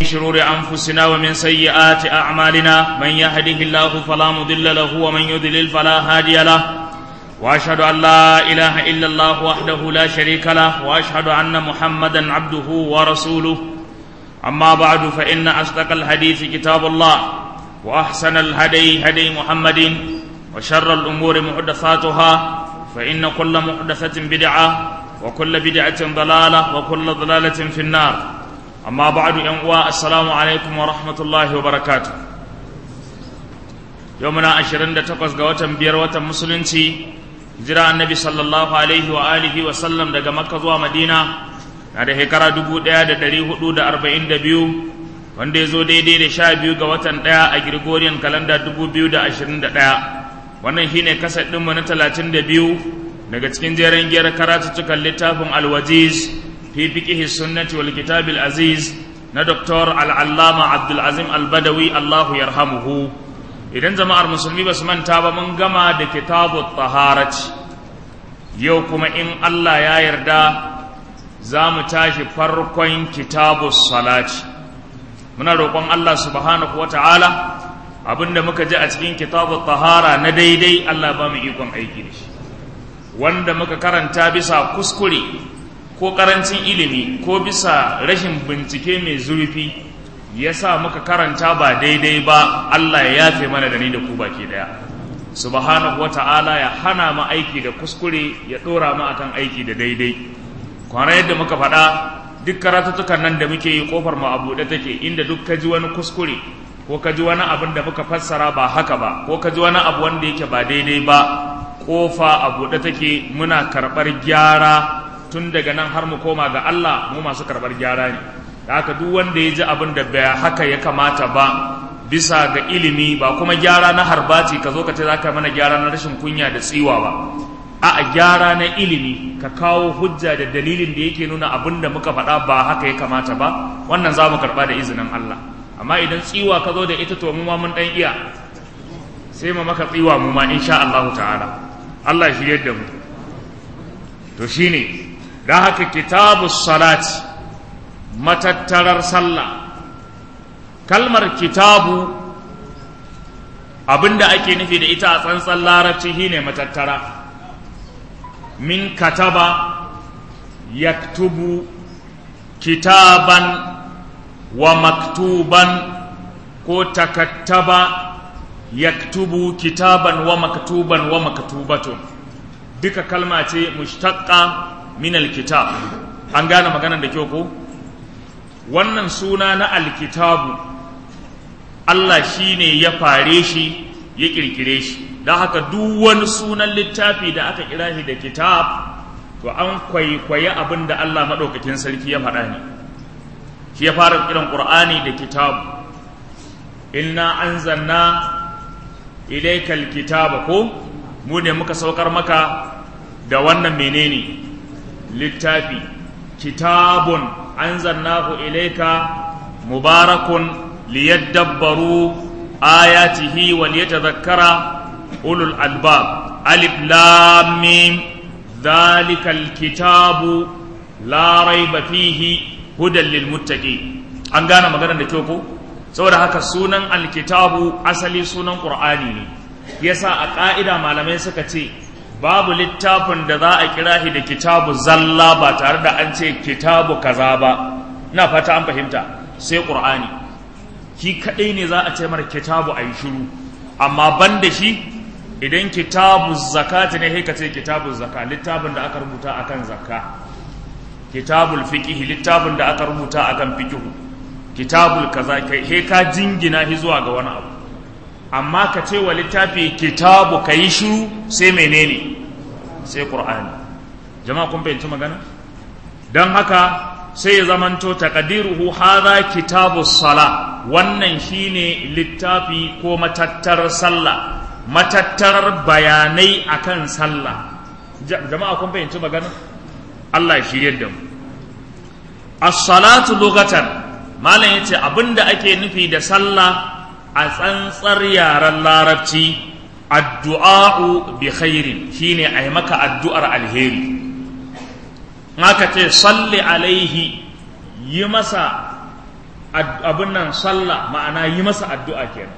شرور أنفسنا ومن سيئات أعمالنا من يهده الله فلا مضل له ومن يضلل فلا هادي له وأشهد أن لا إله إلا الله وحده لا شريك له وأشهد أن محمدا عبده ورسوله أما بعد فإن أصدق الحديث كتاب الله وأحسن الهدي هدي محمد وشر الأمور محدثاتها فإن كل محدثة بدعة وكل بدعة ضلالة وكل ضلالة في النار أما بعد أنواع السلام عليكم ورحمة الله وبركاته يومنا عشرين تقص قوة بيروة مسلنتي جرى النبي صلى الله عليه وآله وسلم دقى مكة ومدينة هذا هكرا دبو ديا دا دري حدود أربعين دبيو wanda ya zo daidai da sha biyu ga watan ɗaya a Gregorian kalanda dubu biyu da ashirin da ɗaya wannan shine kasar ɗinmu na talatin da biyu daga cikin jeren giyar karatuttukan littafin alwajiz fi fiqihi sunnati wal kitabil aziz na Dr. al'allama abdulazim albadawi allahu yarhamuhu idan jama'ar musulmi ba su manta ba mun gama da kitabu taharati yau kuma in allah ya yarda za mu tashi farkon kitabu salati muna roƙon Allah subhanahu wa ta'ala abinda muka ji a cikin kitabu tahara na daidai Allah ba mu ikon aiki da shi wanda muka karanta bisa kuskure ko ƙarancin ilimi ko bisa rashin bincike mai zurfi ya sa muka karanta ba daidai ba Allah ya yafe mana da ni da ku baki daya subhanahu wa ta'ala ya hana mu aiki da kuskure ya ɗora mu akan aiki da daidai kwana yadda muka faɗa duk karatuttukan nan da muke yi kofar mu a buɗe take inda duk ka ji wani kuskure ko ka ji wani abin da muka fassara ba haka ba ko ka ji wani abu wanda yake ba daidai ba kofa a buɗe take muna karɓar gyara tun daga nan har mu koma ga Allah mu masu karɓar gyara ne da haka duk wanda ya ji abin da bai haka ya kamata ba bisa ga ilimi ba kuma gyara na harbaci ka zo ka ce za ka mana gyara na rashin kunya da tsiwa ba a gyara na ilimi ka kawo hujja da dalilin da yake nuna abin da muka faɗa ba haka ya kamata ba wannan za mu karɓa da izinin Allah amma idan tsiwa ka zo da ita to mu ma mun ɗan iya sai mu maka tsiwa mu ma insha Allah ta'ala Allah shi yadda mu to shine dan haka kitabu salati matattarar sallah kalmar kitabu abinda ake nufi da ita a tsantsan larabci shine matattara min kataba yaktubu kitaban wa maktuban ko takattaba yaktubu kitaban wa maktuban wa maktubatun duka kalma ce mushtaqqa min alkitab an gane maganar da kyau ko wannan suna na alkitabu Allah shine ya fare shi ya kirkire shi don haka duk wani sunan littafi da aka kira shi da kitab to an kwaikwayi abin da Allah maɗaukakin sarki ya faɗa ne shi ya fara kiran ƙur'ani da kitab inna anzalna ilaikal kitaba ko mu ne muka saukar maka da wannan menene littafi kitabun anzalnahu ilaika mubarakun liyadabbaru ayatihi wa liyatadhakkara أولو الألباب ألف لام ميم ذلك الكتاب لا ريب فيه هدى للمتقين an gane maganar da kyau ko saboda haka sunan alkitabu asali sunan qur'ani ne yasa a ƙa'ida malamai suka ce babu littafin da za a kira shi da kitabu zalla ba tare da an ce kitabu kaza ba ina fata an fahimta sai qur'ani shi kadai ne za a ce mara kitabu ayi shiru amma ban da shi idan kitabu zakati ne sai ka ce kitabu zaka littafin da aka rubuta akan zakka kitabul fiqh littafin da aka rubuta akan fiqh kitabul kaza kai he ka jingina shi zuwa ga wani abu amma ka ce wa littafi kitabu kai shiru sai menene sai qur'ani jama'a kun fahimci magana dan haka sai ya zamanto taqdiruhu hadha kitabus sala wannan shine littafi ko matattar sallah matattarar bayanai akan sallah jama'a kun fahimci magana Allah ya shirye da mu as-salatu lughatan malam yace abinda ake nufi da sallah a tsantsar yaren larabci addu'a'u bi khairin shine ai maka addu'ar alheri aka ce salli alaihi yi masa abin nan sallah ma'ana yi masa addu'a kenan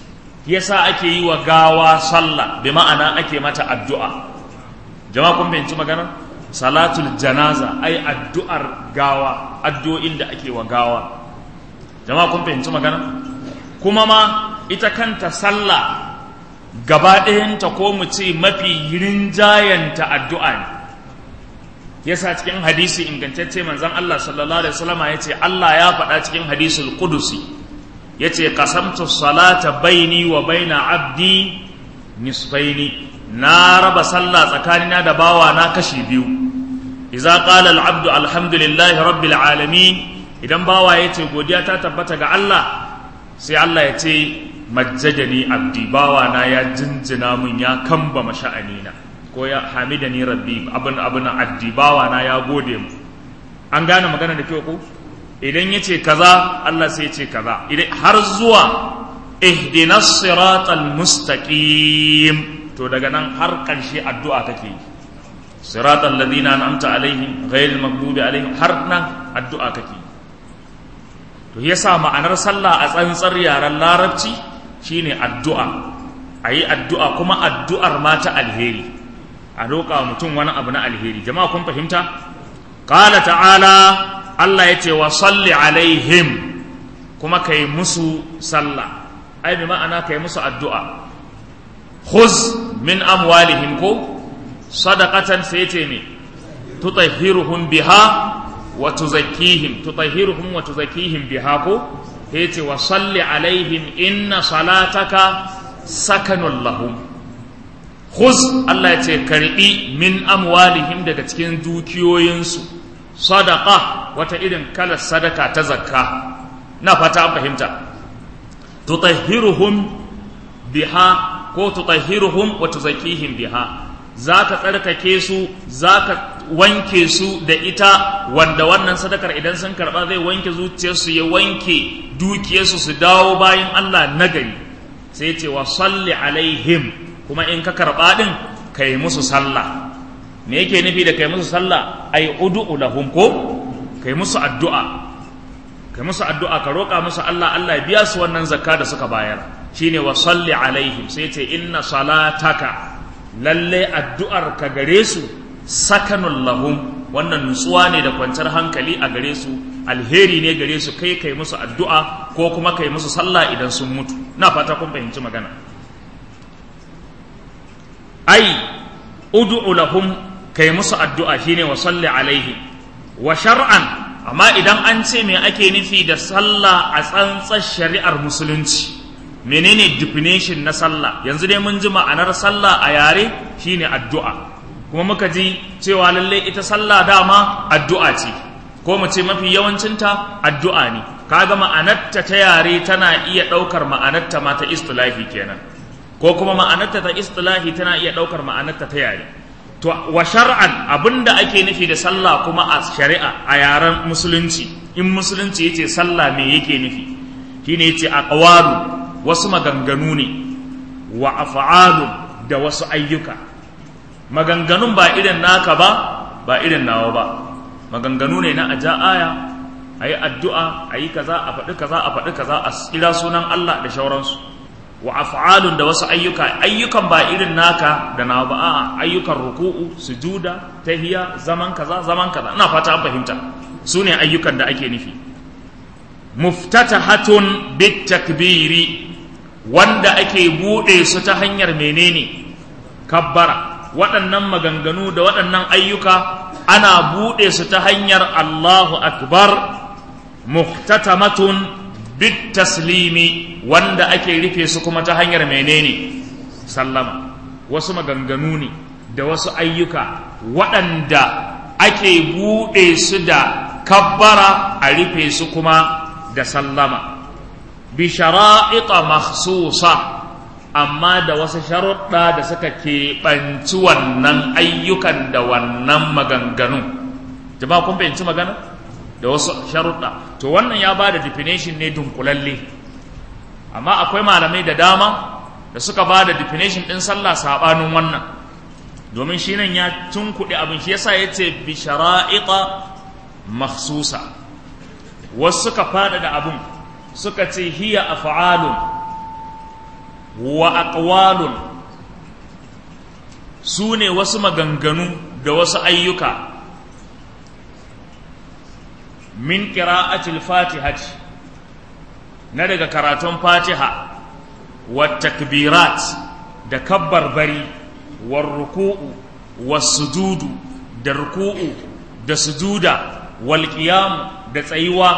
yasa ake yi wa gawa sallah bi ma'ana ake mata addu'a jama'a kun fahimci magana salatul janaza ai addu'ar gawa addu'o'in da ake wa gawa jama'a kun fahimci magana kuma ma ita kanta sallah gaba ɗayanta ko mu ce mafi rinjayanta addu'a ne yasa cikin hadisi ingantacce manzon Allah sallallahu alaihi wasallam ya ce Allah ya faɗa cikin hadisul qudusi ya ce qasamtu salata baini wa baina abdi nisfaini na raba sallah tsakanina da bawa na kashi biyu idza qala al-abdu alhamdulillahi rabbil alamin idan bawa ya ce godiya ta tabbata ga Allah sai Allah ya ce majjadani abdi bawa na ya jinjina mun ya kamba masha'anina ko ya hamidani rabbi abin abin addi bawa na ya gode mu an gane magana da kyau ko idan ya ce kaza Allah sai ya ce kaza idan har zuwa ihdinas siratal mustaqim to daga nan har ƙarshe addu'a kake yi siratal ladina an'amta alaihim ghayril maghdubi alaihim har nan addu'a kake yi to yasa ma'anar sallah a tsantsar yaren larabci shine addu'a ayi addu'a kuma addu'ar ma ta alheri a roƙa mutum wani abu na alheri jama'a kun fahimta qala ta'ala Allah ya ce wa salli alaihim kuma kai musu sallah ai bi ma'ana kai musu addu'a khuz min amwalihim ko sadaqatan sai ce ne tutahhiruhum biha wa tuzakkihim tutahhiruhum wa tuzakkihim biha ko yace wa salli alaihim inna salataka sakanul lahum khuz Allah ya ce karbi min amwalihim daga cikin dukiyoyinsu sadaqa wata irin kalar sadaka ta zakka na fata an fahimta tutahhiruhum biha ko tutahhiruhum wa tuzakkihim biha zaka tsarkake su zaka wanke su da ita wanda wannan sadakar idan sun karba zai wanke zuciyarsu ya wanke dukiyarsu su dawo bayan Allah nagari sai ce wa salli alaihim kuma in ka karba din kai musu sallah me yake nufi da kai musu sallah ai ud'u lahum ko kai musu addu'a kai musu addu'a ka roƙa musu Allah Allah ya biya su wannan zakka da suka bayar shine wa salli alaihim sai ce inna salataka lalle addu'ar ka gare su sakanun lahum wannan nutsuwa ne da kwanciyar hankali a gare su alheri ne gare su kai kai musu addu'a ko kuma kai musu sallah idan sun mutu na fata kun fahimci magana ai ud'u lahum kai musu addu'a shine wa salli alaihim wa shar'an amma idan an ce me ake nufi da sallah a tsantsar shari'ar musulunci menene definition na sallah yanzu dai mun ji ma'anar sallah a yare shine addu'a kuma muka ji cewa lalle ita sallah dama addu'a ce ko mu ce mafi yawancinta addu'a ne kaga ma'anarta ta yare tana iya ɗaukar ma'anarta ma ta istilahi kenan ko kuma ma'anarta ta istilahi tana iya ɗaukar ma'anarta ta yare to wa shar'an abinda ake nufi da sallah kuma a shari'a a yaren musulunci in musulunci yace sallah me yake nufi shine yace aqwalu wasu maganganu ne wa af'alun da wasu ayyuka maganganun ba irin naka ba ba irin nawa ba maganganu ne na aja aya ayi addu'a ayi kaza a faɗi kaza a faɗi kaza a kira sunan Allah da shauransu wa af'alun da wasu ayyuka ayyukan ba irin naka da nawa ba a'a ayyukan ruku'u sujuda tahiya zaman kaza zaman kaza ina fata an fahimta su ne ayyukan da ake nufi muftatahatun bit takbiri wanda ake buɗe su ta hanyar menene kabbara waɗannan maganganu da waɗannan ayyuka ana buɗe su ta hanyar Allahu akbar muhtatamatun bit taslimi wanda ake rufe su kuma ta hanyar menene sallama wasu maganganu ne da wasu ayyuka waɗanda ake buɗe su da kabbara a rufe su kuma da sallama bi shara'ita makhsusa amma da wasu sharuɗa da suka keɓanci wannan ayyukan da wannan maganganu jama'a kun fahimci magana da wasu sharuɗa to wannan ya ba da definition ne dunkulalle amma akwai malamai da dama da suka ba da definition ɗin sallah saɓanin wannan domin shi nan ya tunkuɗe abin shi yasa ya ce bi shara'ita makhsusa wasu suka fada da abun suka ce hiya af'alun wa aqwalun su ne wasu maganganu da wasu ayyuka min qira'atil fatihati na daga karatun fatiha wa takbirat da kabbar bari wa ruku'u wa sujudu da ruku'u da sujuda wal qiyam da tsayuwa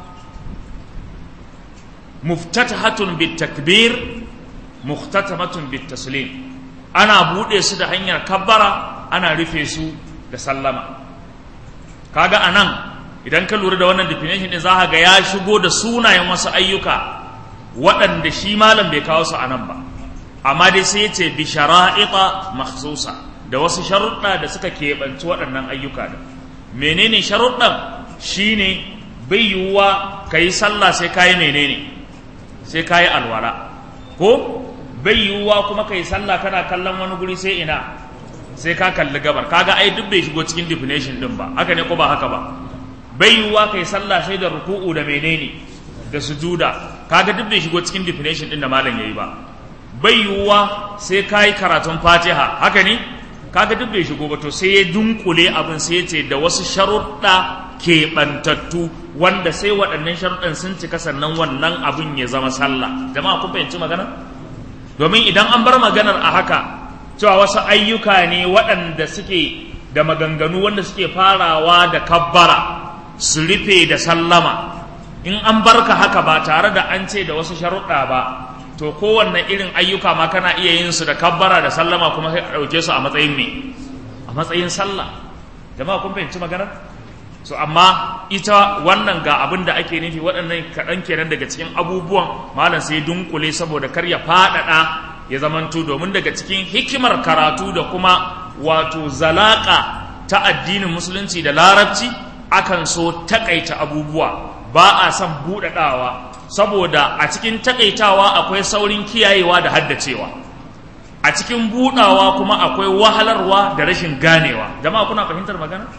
muftatahatun bit takbir muhtatamatun bit taslim ana bude su da hanyar kabbara ana rufe su da sallama kaga anan idan ka lura da wannan definition din za ga ya shigo da sunayen wasu ayyuka waɗanda shi malam bai kawo su a nan ba amma dai sai ya ce bi shara'ita makhsusa da wasu sharuɗa da suka keɓanci waɗannan ayyuka da menene sharuɗan shine bai yiwuwa ka yi sallah sai ka yi menene sai ka yi alwala ko bai yiwuwa kuma ka yi sallah kana kallon wani guri sai ina sai ka kalli gabar kaga ai duk bai shigo cikin definition din ba haka ne ko ba haka ba bai yiwuwa kai sallah sai da ruku'u da menene da sujuda kaga duk bai shigo cikin definition din da malam yayi ba bai yiwuwa sai kai karatun fatiha haka ne kaga duk bai shigo ba to sai ya dunkule abin sai ya ce da wasu sharuɗa keɓantattu wanda sai waɗannan sharuɗan sun cika sannan wannan abin ya zama sallah jama'a kun fahimci magana domin idan an bar maganar a haka cewa wasu ayyuka ne waɗanda suke da maganganu wanda suke farawa da kabbara su rufe da sallama in an barka haka ba tare da an ce da wasu sharuɗa ba to kowanne irin ayyuka ma kana iya yin su da kabbara da sallama kuma sai a ɗauke su a matsayin me a matsayin sallah jama'a kun fahimci maganar so amma ita wannan ga abin da ake nufi waɗannan kaɗan kenan daga cikin abubuwan malam sai dunkule saboda kar ya faɗaɗa ya zamanto domin daga cikin hikimar karatu da kuma wato zalaka ta addinin musulunci da larabci akan so takaita abubuwa ba a son buɗaɗawa saboda a cikin takaitawa akwai saurin kiyayewa da haddacewa a cikin buɗawa kuma akwai wahalarwa da rashin ganewa jama'a kuna fahimtar magana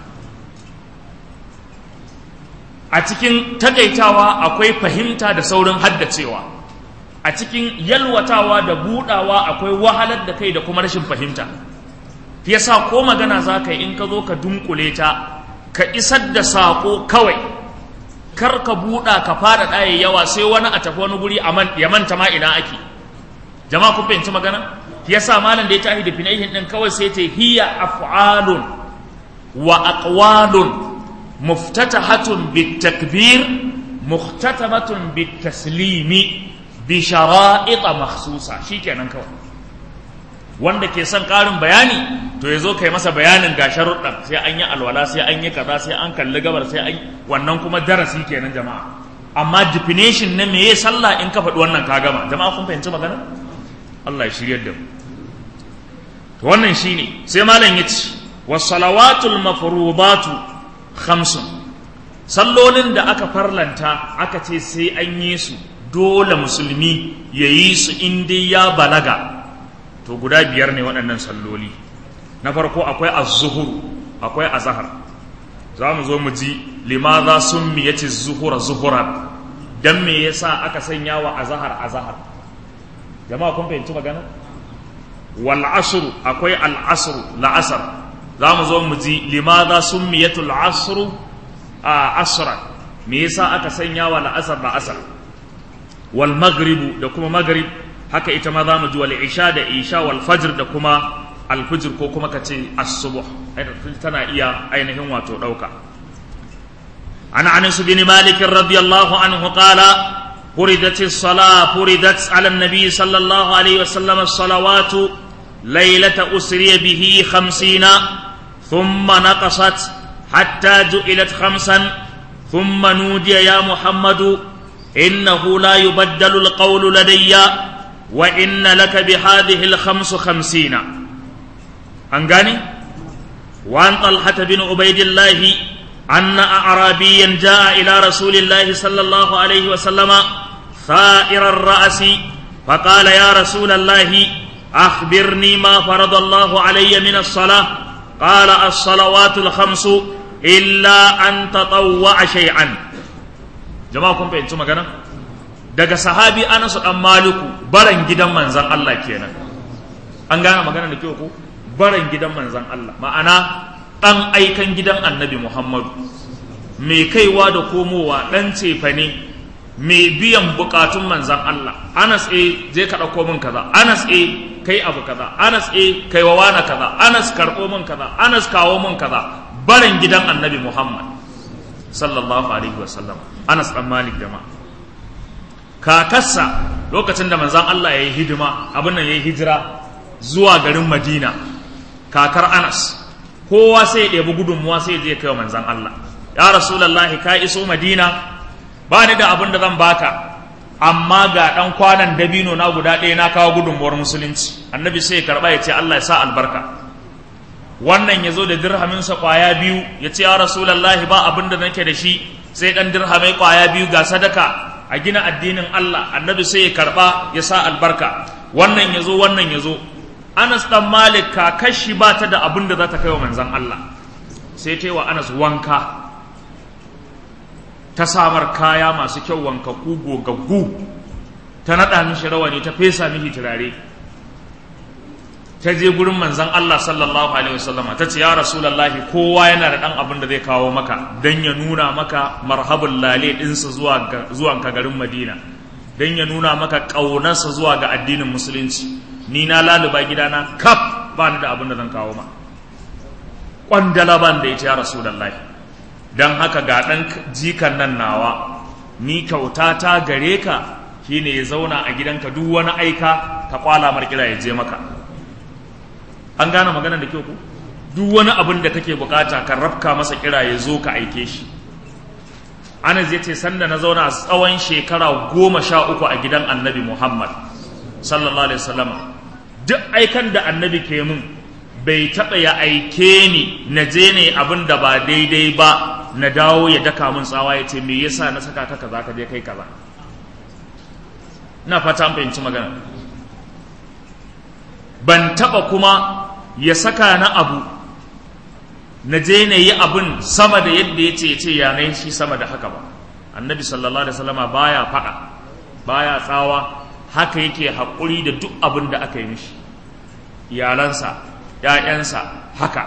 a cikin takaitawa akwai fahimta da saurin haddacewa a cikin yalwatawa da buɗawa akwai wahalar da kai da kuma rashin fahimta yasa ko magana za ka yi in ka zo ka dunkule ta ka isar da saƙo kawai kar ka buɗa ka fara ɗaya yawa sai wani a tafi wani guri ya manta ma ina ake jama'a kun fahimci magana yasa malam da ya tafi definition din kawai sai ta hiya af'alun wa aqwalun muftatahatun bitakbir muhtatamatun bitaslimi bi shara'it makhsusa shikenan kawai wanda ke son ƙarin bayani to ya zo kai masa bayanin ga sharuɗan sai an yi alwala sai an yi kaza sai an kalli gabar sai an wannan kuma darasi kenan jama'a amma definition na meye sallah in ka faɗi wannan ka gama jama'a kun fahimci magana Allah ya shiryar da mu to wannan shine sai malam ya ce was-salawatul mafrudatu khamsun sallolin da aka farlanta aka ce sai an yi su dole musulmi ya yi su in dai ya balaga to guda biyar ne waɗannan salloli na farko akwai az-zuhur akwai azhar za mu zo mu ji limaza summiyati zuhura zuhuran dan me yasa aka sanya wa azhar azhar jama'a kun fahimci magana wal asr akwai al asr la asr za mu zo mu ji limaza summiyatul asr a asra me yasa aka sanya wa la asr la asr wal maghrib da kuma maghrib haka ita ma za mu ji wal isha da isha wal fajr da kuma al fajr ko kuma kace as-subh tana iya ainihin wato dauka an anas bin malik radiyallahu anhu qala فردت الصلاة فردت على النبي صلى الله عليه وسلم الصلوات ليلة أسري به خمسين ثم نقصت حتى جئلت خمسا ثم نودي يا محمد إنه لا يبدل القول لدي وإن لك بهذه الخمس خمسين أنقاني وعن طلحة بن عبيد الله أن أعرابيا جاء إلى رسول الله صلى الله عليه وسلم ثائر الرأس فقال يا رسول الله أخبرني ما فرض الله علي من الصلاة قال الصلوات الخمس إلا أن تطوع شيئا jama'a kun fahimci magana daga sahabi anasu dan maliku baran gidan manzan Allah kenan an gane magana da kyau ko baran gidan manzan Allah ma'ana dan aikan gidan annabi Muhammadu mai kaiwa da komowa dan cefane mai biyan bukatun manzan Allah Anas e je ka ɗauko min kaza Anas e kai abu kaza Anas e kai wa wani kaza Anas karɓo min kaza Anas kawo min kaza barin gidan annabi Muhammad sallallahu alaihi wasallam Anas dan Malik jama'a kakarsa lokacin da manzan Allah ya yi hidima abin nan ya yi hijira zuwa garin Madina kakar Anas kowa sai ya ɗebi gudunmuwa sai ya je kai wa manzan Allah ya rasulullahi ka iso Madina ba ni da abin da zan baka amma ga ɗan kwanan dabino na guda ɗaya na kawo gudunmuwar musulunci annabi sai ya karɓa ya ce Allah ya sa albarka wannan ya zo da dirhaminsa ƙwaya biyu ya ce ya rasulallahi ba abin da nake da shi sai ɗan dirhamai ƙwaya biyu ga sadaka a gina addinin Allah annabi sai ya karɓa ya sa albarka wannan ya zo wannan ya zo Anas ɗan Malik kakashi ba ta da abin da za ta kai wa manzan Allah sai ta yi wa Anas wanka ta samar kaya masu kyau wankaku gogaggu ta naɗa mishi rawani ta fesa mishi turare ta je gurin manzan Allah sallallahu alaihi wasallama ta ce ya rasulallahi kowa yana da ɗan abin da zai kawo maka don ya nuna maka marhabin lale ɗinsa zuwa ka garin madina don ya nuna maka ƙaunarsa zuwa ga addinin musulunci ni na laluba gidana kaf ba ni da abin da zan kawo ma ƙwandala ban da ita ya rasulallahi don haka ga ɗan jikan nan nawa ni kyauta ta gare ka shine ya zauna a gidanka duk wani aika ka kwala markira ya je maka an gane magana da kyau ku duk wani abin da kake bukata ka rafka masa kira ya zo ka aike shi ana zai ce sanda na zauna a tsawon shekara goma sha uku a gidan annabi muhammad sallallahu alaihi wasallama duk aikan da annabi ke mun bai taɓa ya aike ni na je ne abin da ba daidai ba na dawo ya daka mun tsawa ya ce me yasa na saka ka kaza ka je kai kaza ina fata an fahimci magana ban taba kuma ya saka na abu na je na yi abin sama da yadda ya ce ya ce ya shi sama da haka ba annabi sallallahu alaihi wasallama baya faɗa baya tsawa haka yake haƙuri da duk abin da aka yi mishi iyalansa ‘ya'yansa haka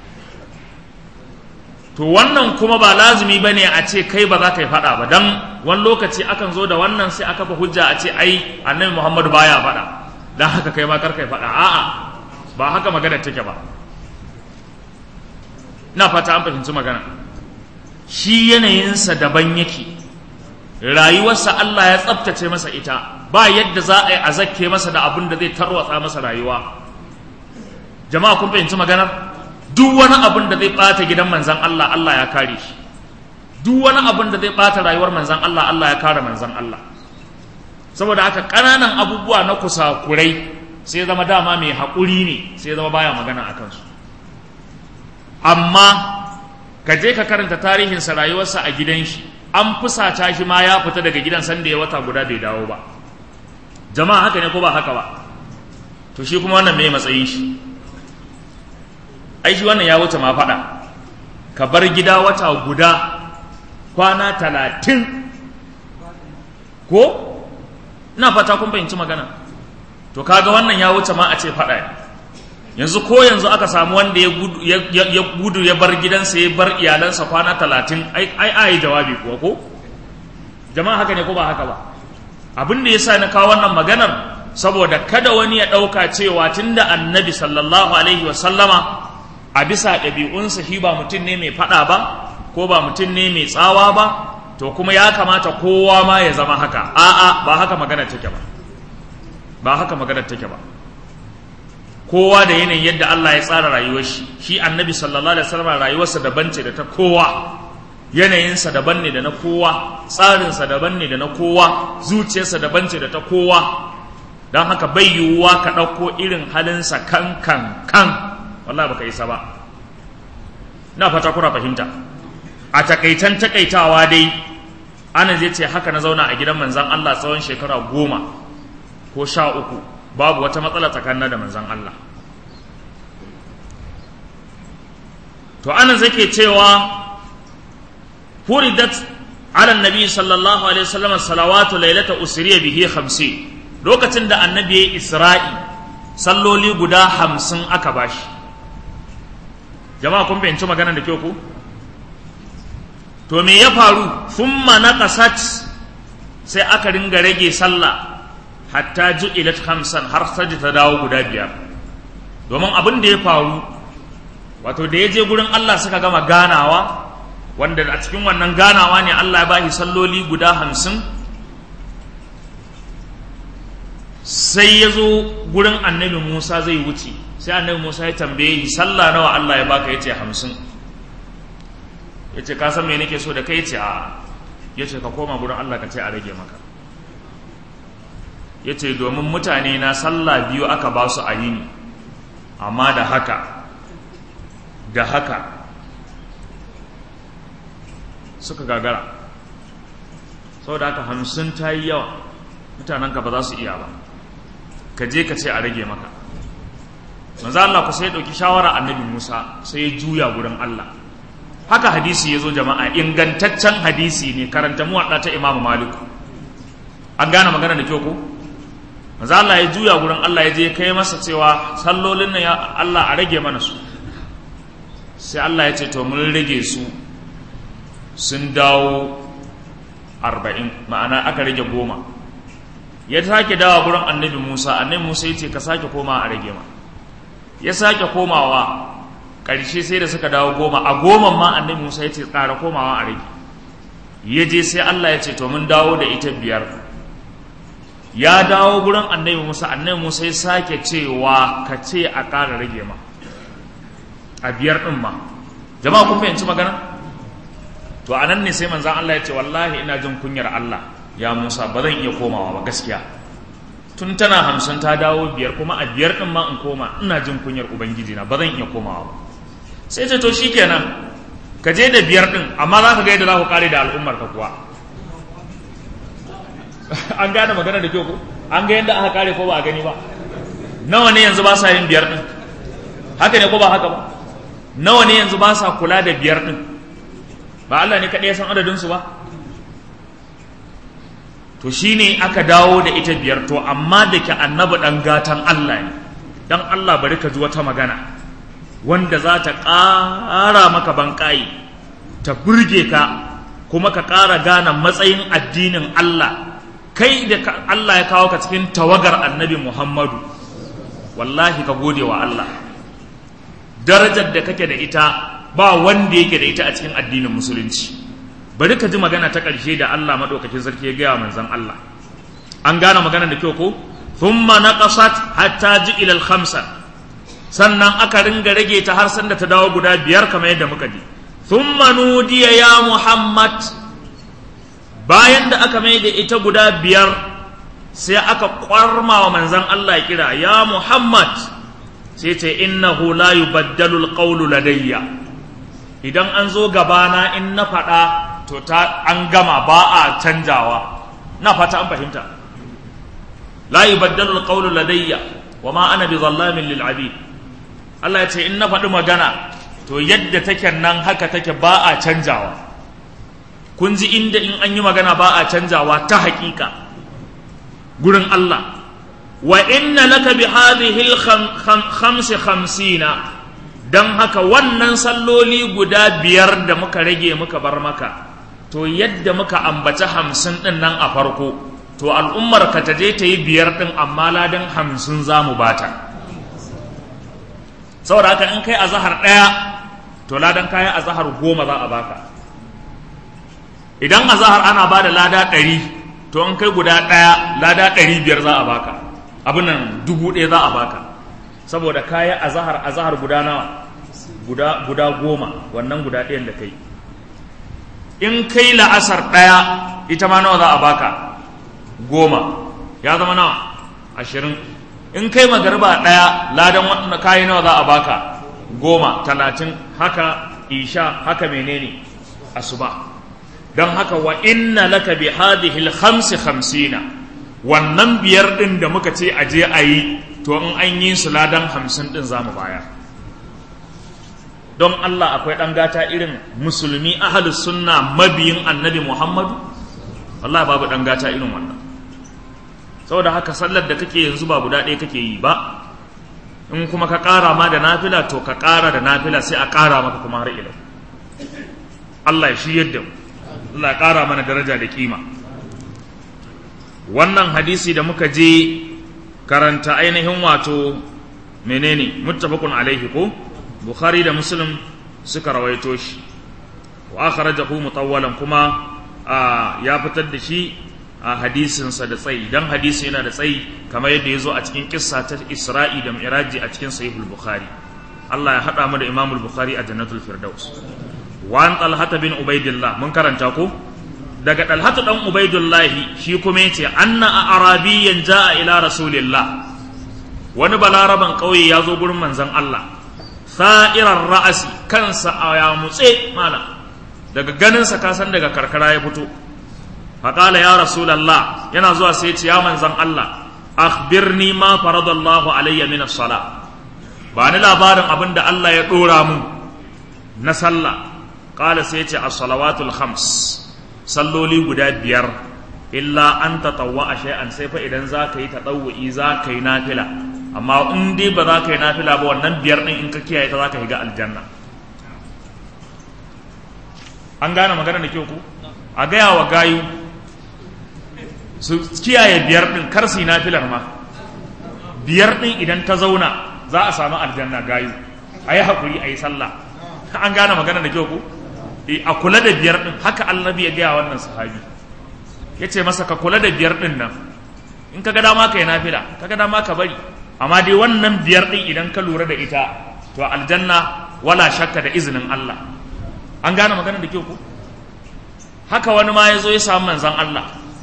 to wannan kuma ba lazumi ba ne a ce kai ba za ka yi faɗa ba don wani lokaci akan zo da wannan sai aka fa hujja a ce ai annabi muhammadu baya faɗa don haka kai ma kar kai faɗa a'a ba haka magana take ba ina fata an fahimci magana shi yanayinsa daban yake rayuwarsa Allah ya tsabtace masa ita ba yadda za a yi a zakke masa da abin da zai tarwatsa masa rayuwa jama'a kun fahimci maganar duk wani abin da zai ɓata gidan manzan Allah Allah ya kare shi duk wani abin da zai ɓata rayuwar manzan Allah Allah ya kare manzan Allah saboda haka ƙananan abubuwa na kusakurai sai zama dama mai haƙuri ne sai zama baya magana a kansu amma ka je ka karanta tarihinsa rayuwarsa a gidan shi an fusata shi ma ya fita daga gidan sanda ya wata guda bai dawo ba jama'a haka ne ko ba haka ba to shi kuma wannan mai matsayin shi ai shi wannan ya wuce ma faɗa ka bar gida wata guda kwana talatin ko ina fata kun fahimci magana to kaga wannan ya wuce ma a ce faɗa yanzu ko yanzu aka samu wanda ya gudu ya bar gidansa ya bar iyalansa kwana talatin ai ai jawabi kuwa ko jama'a haka ne ko ba haka ba abin da ya sa na kawo wannan maganar saboda kada wani ya ɗauka cewa tunda annabi sallallahu alaihi wasallama a bisa ɗabi'unsa shi ba mutum ne mai faɗa ba ko ba mutum ne mai tsawa ba to kuma ya kamata kowa ma ya zama haka a'a ba haka magana take ba ba haka magana take ba kowa da yanayin yadda Allah ya tsara rayuwar shi shi annabi sallallahu alaihi wasallam rayuwarsa daban ce da ta kowa yanayinsa daban ne da na kowa tsarinsa daban ne da na kowa zuciyarsa daban ce da ta kowa don haka bai yiwuwa ka ɗauko irin halinsa kan kan kan wallah baka isa ba na fata kuna fahimta a takaitan takaitawa dai ana zai ce haka na zauna a gidan manzan Allah tsawon shekara goma ko sha uku babu wata matsala tsakanin da manzan Allah to ana zake cewa furidat ala nabi sallallahu alaihi wasallam salawatu lailata usriya bihi 50 lokacin da annabi ya isra'i salloli guda 50 aka bashi jama'a kun fahimci magana da kyau ku to me ya faru thumma naqasat sai aka ringa rage sallah hatta ju'ilat khamsan har saji ta dawo guda biyar domin abin da ya faru wato da ya je gurin Allah suka gama ganawa wanda a cikin wannan ganawa ne Allah ya bashi salloli guda hamsin sai ya zo gurin annabi Musa zai wuce sai annabi Musa ya tambaye shi sallah nawa Allah ya baka yace hamsin yace ka san me nake so da kai yace a yace ka koma gurin Allah ka ce a rage maka yace domin mutane na sallah biyu aka ba su a yini amma da haka da haka suka gagara saboda haka hamsin ta yi yawa mutanenka ba za su iya ba ka je ka ce a rage maka manzo Allah ku sai ya ɗauki shawara annabi Musa sai ya juya gurin Allah haka hadisi ya zo jama'a ingantaccen hadisi ne karanta muwaɗa ta Imam Malik an gane magana da kyau ko manzo Allah ya juya gurin Allah ya je kai masa cewa sallolin nan ya Allah a rage mana su sai Allah ya ce to mun rage su sun dawo arba'in ma'ana aka rage goma ya sake dawa gurin annabi Musa annabi Musa ya ce ka sake koma a rage ma ya sake komawa ƙarshe sai da suka dawo goma a goma ma annabi Musa ya ce ƙara komawa a rage ya je sai Allah ya ce to mun dawo da ita biyar ya dawo gurin annabi Musa annabi Musa ya sake cewa ka ce a ƙara rage ma a biyar ɗin ma jama'a kun fahimci magana to a nan ne sai manzan Allah ya ce wallahi ina jin kunyar Allah ya Musa ba zan iya komawa ba gaskiya tun tana hamsin ta dawo biyar kuma a biyar ɗin ma in koma ina jin kunyar ubangiji na ba zan iya komawa ba sai ce to shikenan ka je da biyar ɗin amma za ka ga yadda za ku kare da al'ummar ka kuwa an gane magana da kyau ko an ga yadda aka kare ko ba a gani ba nawa ne yanzu ba sa yin biyar ɗin haka ne ko ba haka ba nawa ne yanzu ba sa kula da biyar ɗin ba Allah ne kaɗai ya san adadinsu ba to shi ne aka dawo da ita biyar to amma da ke annabi ɗan gatan Allah ne don Allah bari ka ji wata magana wanda za ta ƙara maka banƙayi ta burge ka kuma ka ƙara gane matsayin addinin Allah kai da Allah ya kawo ka cikin tawagar annabi Muhammadu wallahi ka gode wa Allah darajar da kake da ita ba wanda yake da ita a cikin addinin musulunci bari ka ji magana ta ƙarshe da Allah maɗaukakin sarki ya gaya manzon Allah an gane magana da kyau ko thumma naqasat hatta ji ila al-khamsa sannan aka ringa rage ta har sanda ta dawo guda biyar kamar yadda muka ji thumma nudiya ya Muhammad bayan da aka mai da ita guda biyar sai aka kwarma wa manzon Allah kira ya Muhammad sai ce innahu la yubaddalu alqawlu ladayya idan an zo gabana in na faɗa to ta an gama ba a canjawa na fata an fahimta la yubaddalu alqawlu ladayya wa ma ana bizallamin lil abid Allah ya ce in na faɗi magana to yadda take nan haka take ba a canjawa kun ji inda in an yi magana ba a canjawa ta haƙiƙa gurin Allah wa inna laka bi hadhihi al-khams khamsina dan haka wannan salloli guda biyar da muka rage muka bar maka to yadda muka ambaci hamsin din nan a farko to al'ummar ka ta je ta yi biyar din amma ladan hamsin za mu bata saboda haka in kai azahar ɗaya to ladan kayan azahar goma za a baka idan azahar ana ba da lada ɗari to in kai guda ɗaya lada ɗari biyar za a baka abin nan dubu ɗaya za a baka saboda kaya azahar azahar guda nawa guda guda goma wannan guda ɗayan da kai in kai la'asar ɗaya ita ma nawa za a baka goma ya zama nawa ashirin in kai magariba ɗaya ladan waɗanda kayi nawa za a baka goma talatin haka isha haka menene asuba don haka wa inna laka bi hadhihi al-khamsi khamsina wannan biyar ɗin da muka ce a je a yi to in an yi su ladan hamsin ɗin za mu bayar don Allah akwai ɗan gata irin musulmi ahalus sunna mabiyin annabi Muhammadu wallahi babu ɗan gata irin wannan saboda haka sallar da kake yanzu ba guda ɗaya kake yi ba in kuma ka ƙara ma da nafila to ka ƙara da nafila sai a ƙara maka kuma har ilau Allah ya shi yadda mu Allah ya ƙara mana daraja da kima wannan hadisi da muka je karanta ainihin wato menene muttafaqun alaihi ko bukhari da muslim suka rawaito shi wa akhrajahu mutawwalan kuma ya fitar da shi a hadisinsa da tsayi dan hadisi yana da tsayi kamar yadda ya zo a cikin kissa ta isra'i da mi'raji a cikin sahihul bukhari Allah ya haɗa mu da imamul bukhari a jannatul firdaus wa an talhata bin ubaidillah mun karanta ko daga talhatu dan ubaidillah shi kuma yace anna a arabiyyan jaa ila rasulillah wani balaraban kauye ya zo gurin manzon Allah sa'irar ra'asi kansa a ya mutse mala daga ganinsa ka san daga karkara ya fito faƙala ya rasulallah yana zuwa sai ce ya manzan Allah akhbirni ma faradallahu alayya min as-sala ba ni labarin abin da Allah ya dora mun na sallah qala sai ce as-salawatul khams salloli guda biyar illa an tatawwa shay'an sai fa idan zaka yi tadawwi zaka yi nafila amma in dai ba za ka yi nafila ba wannan biyar din in ka kiyaye ta za ka shiga aljanna an gane magana da kyau ku a gaya wa gayu su kiyaye biyar ɗin kar su yi nafilar ma biyar ɗin idan ta zauna za a samu aljanna gayu a yi haƙuri a yi sallah an gane magana da kyau ku a kula da biyar ɗin haka annabi ya gaya wannan sahabi ya ce masa ka kula da biyar ɗin nan in ka ga dama ka yi nafila ka ga dama ka bari amma dai wannan biyar ɗin idan ka lura da ita to aljanna wala shakka da izinin Allah an gane magana da kyau ku haka wani ma ya zo ya samu manzan Allah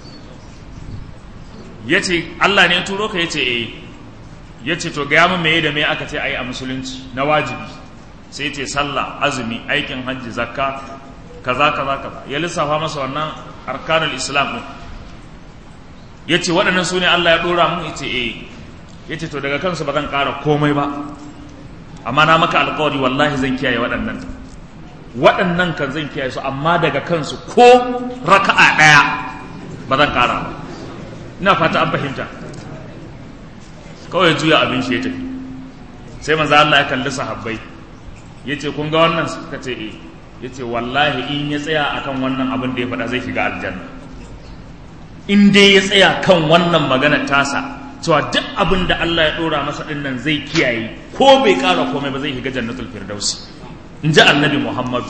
ya ce Allah ne turo ka ya ce eh ya ce to gaya min meye da me aka ce a yi a musulunci na wajibi sai ce sallah azumi aikin hajji zakka kaza kaza kaza ya lissafa masa wannan arkanul islam din ya ce waɗannan su ne Allah ya ɗora mun ya ce eh ya ce to daga kansu ba zan ƙara komai ba amma na maka alƙawari wallahi zan kiyaye waɗannan waɗannan kan zan kiyaye su amma daga kansu ko raka'a ɗaya ba zan ƙara ba ina fata an fahimta kawai juya abin shi ya tafi sai manzo Allah ya kalli sahabbai yace kun ga wannan suka ce eh yace wallahi in ya tsaya akan wannan abin da ya faɗa zai shiga aljanna in dai ya tsaya kan wannan magana tasa cewa duk abin da Allah ya ɗora masa ɗin nan zai kiyaye ko bai ƙara komai ba zai shiga jannatul firdausi in ji annabi muhammadu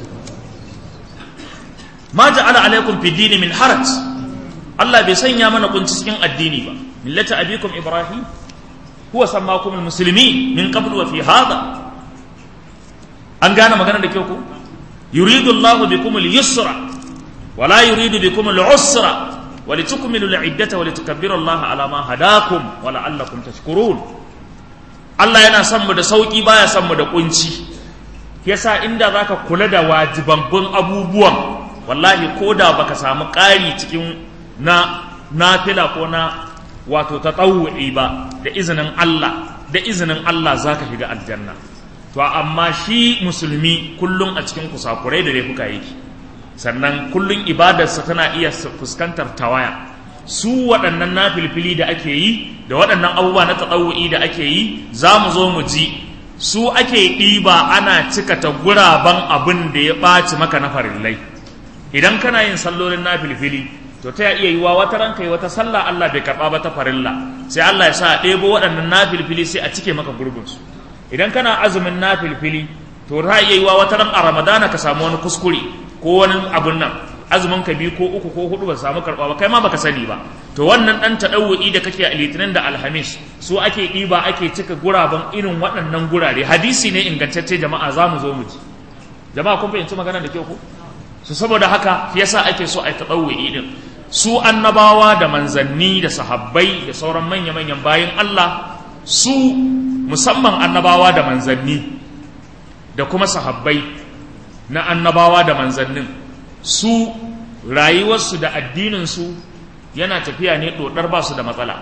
ma ja'ala alaikum fi dini min haraj Allah bai sanya mana kunci cikin addini ba millata abikum ibrahim huwa sammakum almuslimin min qabl wa fi hadha an gane magana da kyau ko yuridu Allah bikum al-yusra wa la yuridu bikum al-usra wa litukmilu al-iddata wa litukabbiru Allah ala ma hadakum wa la'allakum tashkurun Allah yana son mu da sauki baya son mu da kunci yasa inda zaka kula da wajibabbun abubuwan wallahi ko da baka samu ƙari cikin na nafila ko na wato tatawu'i ba da izinin Allah da izinin Allah zaka shiga aljanna to amma shi musulmi kullum a cikin kusakurai da laifuka yake sannan kullum ibadarsa tana iya fuskantar tawaya su waɗannan nafilfili da ake yi da waɗannan abubuwa na tatawu'i da ake yi za mu zo mu ji su ake ɗiba ana cikata guraben abin da ya ɓaci maka na farillai idan kana yin sallolin na filfili to ta iya yiwa wata ranka yi wata sallah Allah bai karɓa ba ta farilla sai Allah ya sa a ɗebo waɗannan na filfili sai a cike maka gurbinsu idan kana azumin na filfili to ta iya yiwa wata ran a ramadana ka samu wani kuskure ko wani abun nan azumin ka biyu ko uku ko hudu ba samu karɓa ba kai ma baka sani ba to wannan ɗan taɗawu'i da kake a litinin da alhamis su ake ɗiba ake cika guraben irin waɗannan gurare hadisi ne ingantacce jama'a za mu zo mu ji jama'a kun fahimci magana da kyau ko su saboda haka yasa ake so a yi taɗawu'i ɗin su annabawa da manzanni da sahabbai da sauran manya-manyan bayan Allah su musamman annabawa da manzanni da kuma sahabbai na annabawa da manzannin su rayuwarsu da addininsu yana tafiya ne ɗoɗar ba su da matsala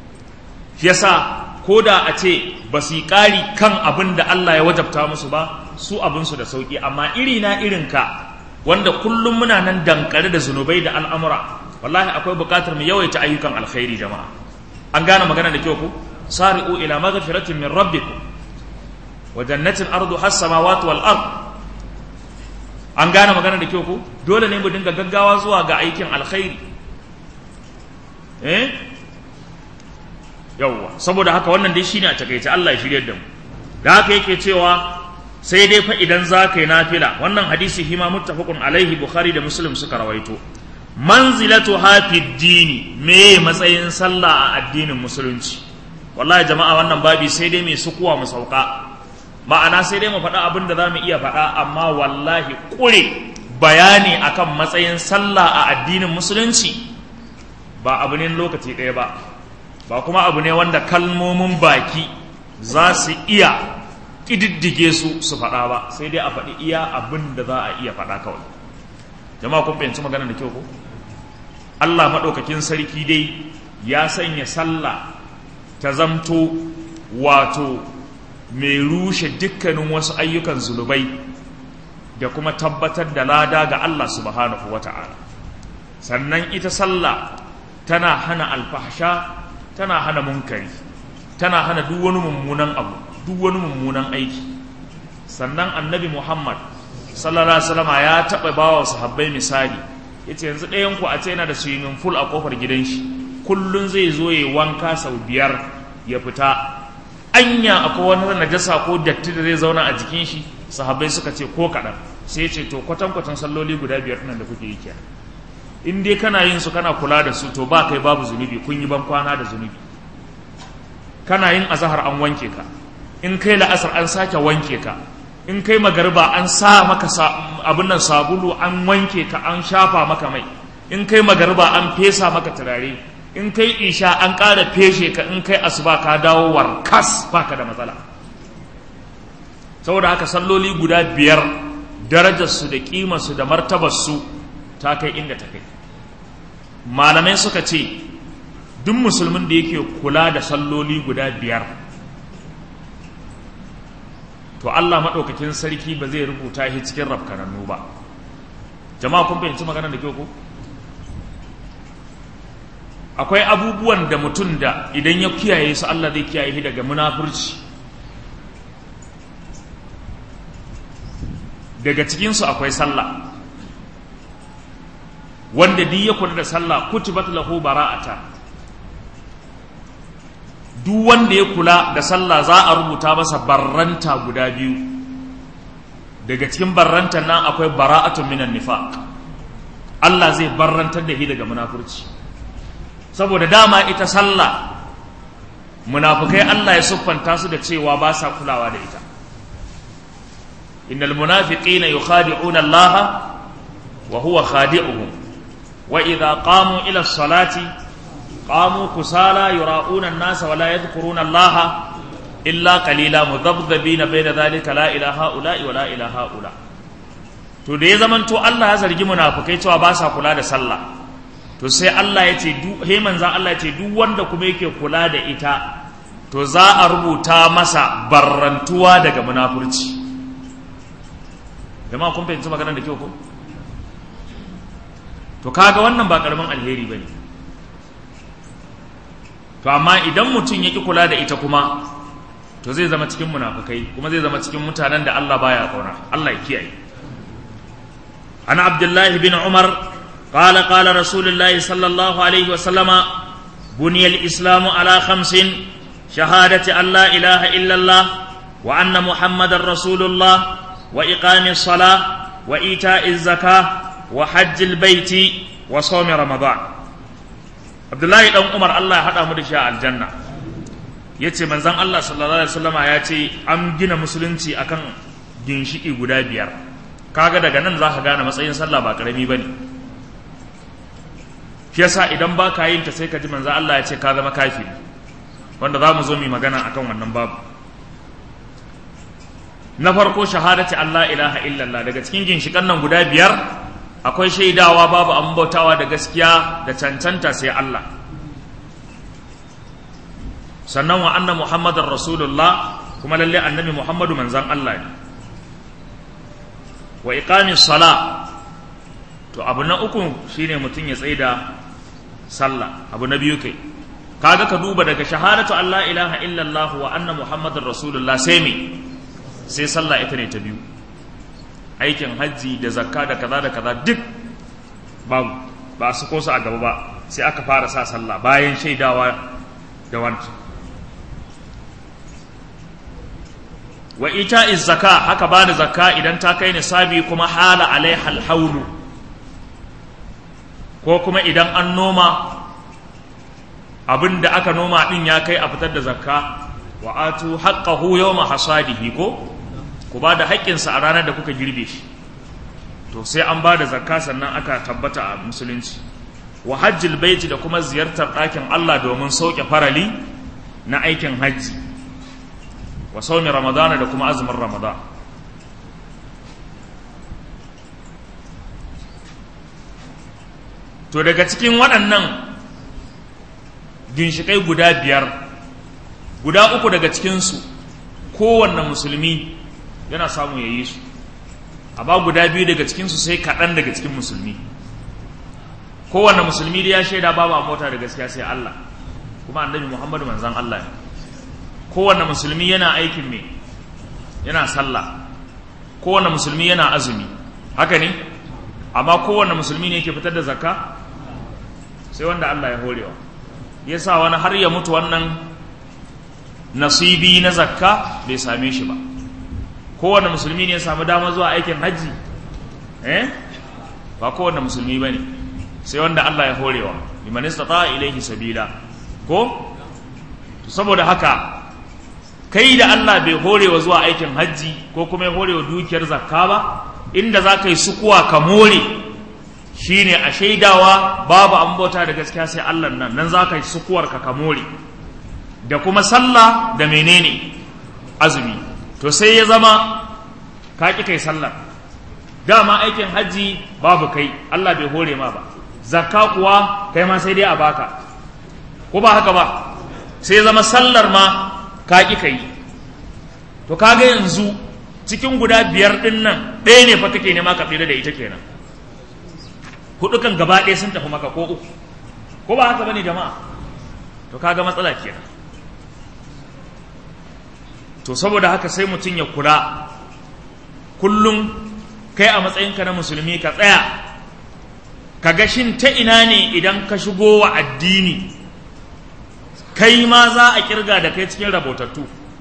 yasa ko da a ce ba su yi ƙari kan abin da Allah ya wajabta musu ba su abinsu da sauki amma iri na irinka wanda kullum muna nan dankare da zunubai da al'amura wallahi akwai buƙatar mu yawaita ayyukan alkhairi jama'a an gane magana da kyau ku sari'u ila maghfiratin min rabbikum wa jannatin ardu has samawati wal ard an gane magana da kyau ku dole ne mu dinga gaggawa zuwa ga aikin alkhairi eh yawwa saboda haka wannan dai shine a takaice Allah ya shiryar da mu da haka yake cewa sai dai fa idan za ka yi nafila wannan hadisi hima muttafaqun alaihi bukhari da muslim suka rawaito manzilatu hafi dini me matsayin sallah a addinin musulunci wallahi jama'a wannan babi sai dai mai sukuwa mu sauka ma'ana sai dai mu faɗa abin da za mu iya faɗa amma wallahi ƙure bayani akan matsayin sallah a addinin musulunci ba abu ne lokaci ɗaya ba ba kuma abu ne wanda kalmomin baki za su iya ƙididdige su su faɗa ba sai dai a faɗi iya abin da za a iya faɗa kawai jama'a kun fahimci magana da kyau ko Allah maɗaukakin sarki dai ya sanya sallah ta zamto wato mai rushe dukkanin wasu ayyukan zunubai da kuma tabbatar da lada ga Allah subhanahu wa ta'ala sannan ita sallah tana hana alfahsha tana hana munkari tana hana duk wani mummunan abu duk wani mummunan aiki sannan annabi muhammad sallallahu alaihi wasallam ya taɓa bawa sahabbai misali yace yanzu ɗayan ku a ce yana da swimming pool a kofar gidan shi kullun zai zo ya wanka sau biyar ya fita anya akwai wani najasa ko datti da zai zauna a jikin shi sahabbai suka ce ko kaɗan sai ya ce to kwatan kwatan salloli guda biyar nan da kuke yi kenan in dai kana yin su kana kula da su to ba kai babu zunubi kun yi ban kwana da zunubi kana yin azahar an wanke ka in kai la'asar an sake wanke ka in kai magariba an sa maka abin nan sabulu an wanke ka an shafa maka mai in kai magariba an fesa maka turare in kai isha an ƙara feshe ka in kai asuba ka dawo warkas baka da matsala saboda haka salloli guda biyar darajarsu da ƙimarsu da martabarsu ta kai inda ta kai malamai suka ce duk musulmin da yake kula da salloli guda biyar to Allah maɗaukakin sarki ba zai rubuta shi cikin rafkanannu ba jama'a kun fahimci magana da kyau ko akwai abubuwan da mutum da idan ya kiyaye su Allah zai kiyaye shi daga munafurci daga cikinsu akwai sallah wanda duk ya kula da sallah kutibat lahu bara'ata duk wanda ya kula da sallah za a rubuta masa barranta guda biyu daga cikin barrantan nan akwai bara'atun minan nifaq Allah zai barrantar da shi daga munafurci saboda dama ita sallah munafukai Allah ya siffanta su da cewa ba sa kulawa da ita innal munafiqina yukhadi'una Allah wa huwa khadi'uhum wa idza qamu ila as-salati qamu kusala yura'una an-nasa wa la yadhkuruna Allah illa qalila mudhabdhabina bayna dhalika la ilaha illa wa la ilaha illa to da ya zamanto Allah ya zargi munafukai cewa ba sa kula da sallah to sai Allah ya ce duk he manzan Allah ya ce duk wanda kuma yake kula da ita to za a rubuta masa barrantuwa daga munafurci jama'a kun fahimci maganar da kyau ko to kaga wannan ba karamin alheri bane to amma idan mutum ya ki kula da ita kuma to zai zama cikin munafukai kuma zai zama cikin mutanen da Allah baya kauna Allah ya kiyaye ana abdullahi bin umar قال قال رسول الله صلى الله عليه وسلم بني الإسلام على خمس شهادة أن لا إله إلا الله وأن محمد رسول الله وإقام الصلاة وإيتاء الزكاة وحج البيت وصوم رمضان عبد الله بن عمر الله هذا مدشاء الجنة yace manzon Allah sallallahu alaihi wasallama ya ce an gina musulunci akan ginshiki guda biyar kaga daga nan zaka gane matsayin sallah ba karami bane shi yasa idan ba ka yin ta sai ka ji manzo Allah ya ce ka zama kafiri wanda za mu zo mu magana akan wannan babu na farko shahadati Allah ilaha illallah daga cikin ginshikan nan guda biyar akwai shaidawa babu an bautawa da gaskiya da cancanta sai Allah sannan wa anna muhammadar rasulullah kuma lalle annabi muhammadu manzan Allah ne wa iqamis sala to abu na uku shine mutum ya tsaida sallah abu na biyu kai kaga ka duba daga shahadatu Allah ilaha illallah wa anna muhammadar rasulullah sai me sai sallah ita ne ta biyu aikin hajji da zakka da kaza da kaza duk babu ba su kosa a gaba ba sai aka fara sa sallah bayan shaidawa da wancan wa ita zaka haka ba da zakka idan ta kai nisabi kuma hala alaiha alhaulu ko kuma idan an noma abin da aka noma din ya kai a fitar da zakka wa atu haqqahu yawma hasadihi ko ku ba da haƙƙinsa a ranar da kuka girbe shi to sai an ba da zakka sannan aka tabbata a musulunci wa hajjil baiti da kuma ziyartar ɗakin Allah domin sauke farali na aikin hajji wa saumi ramadana da kuma azumin ramadan to daga cikin waɗannan ginshiƙai guda biyar guda uku daga cikinsu kowanne musulmi yana samu ya yi su amma guda biyu daga cikinsu sai kaɗan daga cikin musulmi kowanne musulmi da ya shaida babu a mota da gaskiya sai Allah kuma annabi Muhammadu manzan Allah ne kowanne musulmi yana aikin me yana sallah kowanne musulmi yana azumi haka ne amma kowanne musulmi ne yake fitar da zakka sai wanda Allah ya horewa yasa wani har ya mutu wannan nasibi na zakka bai same shi ba kowanne musulmi ne ya samu dama zuwa aikin hajji eh ba kowanne musulmi ba ne sai wanda Allah ya horewa liman istata ilaihi sabila ko saboda haka kai da Allah bai horewa zuwa aikin hajji ko kuma ya horewa dukiyar zakka ba inda za ka yi sukuwa ka more shine a shaidawa babu an bauta da gaskiya sai Allah nan nan za ka yi sukuwar ka ka more da kuma sallah da menene azumi to sai ya zama ka ƙi kai sallar dama aikin hajji babu kai Allah bai hore ma ba zakka kuwa kai ma sai dai a baka ko ba haka ba sai zama sallar ma ka ƙi kai to kaga yanzu cikin guda biyar ɗin nan ɗaya ne fa kake nema ka tsira da ita kenan hudu kan gaba ɗaya sun tafi maka ko uku ko ba haka bane jama'a to kaga matsala kenan to saboda haka sai mutum ya kula kullum kai a matsayinka na musulmi ka tsaya ka ga shin ta ina ne idan ka shigo wa addini kai ma za a kirga da kai cikin rabotattu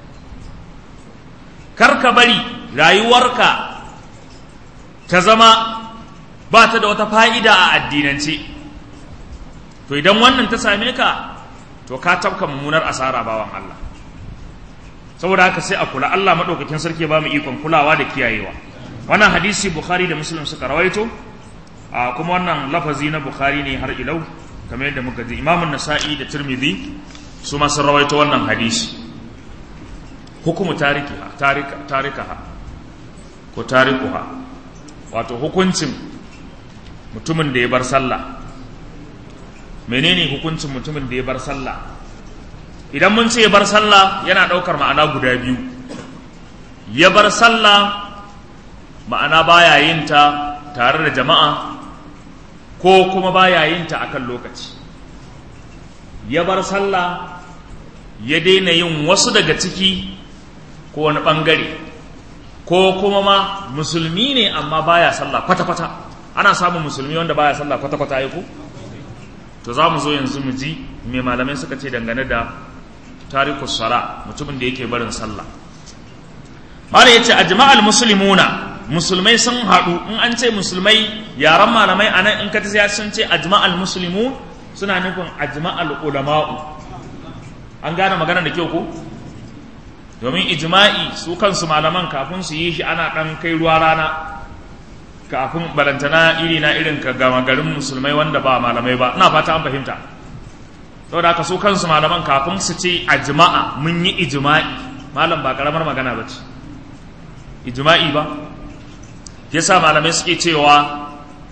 kar ka bari rayuwarka ta zama ba ta da wata fa'ida a addinance to idan wannan ta same ka to ka tafka mummunar asara bawan Allah saboda haka sai a kula Allah maɗaukakin sarki ba mu ikon kulawa da kiyayewa wannan hadisi bukhari da muslim suka rawaito a kuma wannan lafazi na bukhari ne har ilau kamar yadda muka ji imamun nasa'i da tirmidhi su ma sun rawaito wannan hadisi hukumu tarikiha tarika tarikaha ko tarikuha wato hukuncin mutumin da ya bar sallah menene hukuncin mutumin da ya bar sallah idan mun ce ya bar sallah yana ɗaukar ma'ana guda biyu ya bar sallah ma'ana baya yin ta tare da jama'a ko kuma baya yin ta akan lokaci ya bar sallah ya daina yin wasu daga ciki ko wani ɓangare ko kuma ma musulmi ne amma baya sallah kwata-kwata ana samun musulmi wanda baya sallah kwata-kwata ya ko to za mu zo yanzu mu ji mai malamai suka ce dangane da tarikus sala mutumin da yake barin sallah mala yace ajma'al muslimuna musulmai sun haɗu in an ce musulmai yaran malamai anan in ka ta sun ce ajma'al muslimun suna nufin ajma'al ulama'u an gane magana da kyau ko domin ijma'i su kansu malaman kafin su yi shi ana ɗan kai ruwa rana kafin balantana iri na irin ka gama garin musulmai wanda ba malamai ba ina fata an fahimta saboda haka su kansu malaman kafin su ce a jima'a mun yi ijima'i malam ba karamar magana ba ce ijima'i ba yasa malamai suke cewa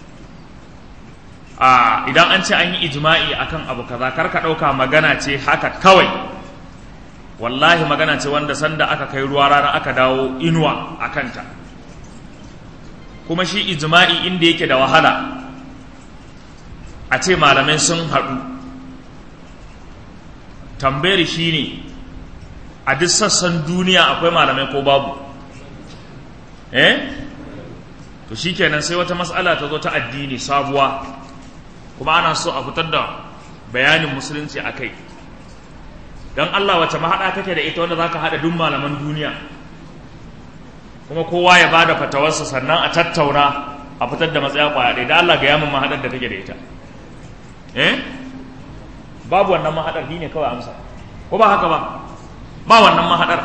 a idan an ce an yi ijima'i akan abu kaza kar ka ɗauka magana ce haka kawai wallahi magana ce wanda sanda aka kai ruwa rana aka dawo inuwa a kanta kuma shi ijma'i inda yake da wahala a ce malamai sun haɗu tambayar shi ne a duk sassan duniya akwai malamai ko babu eh to shikenan sai wata matsala ta zo ta addini sabuwa kuma ana so a fitar da bayanin musulunci a kai don Allah wace mahaɗa kake da ita wanda za ka haɗa duk malaman duniya kuma kowa ya ba da fatawarsa sannan a tattauna a fitar da matsaya kwaya ɗaya da Allah ga yamin mahaɗar da kake da ita eh babu wannan mahaɗar ne kawai amsa ko ba haka ba ba wannan mahaɗar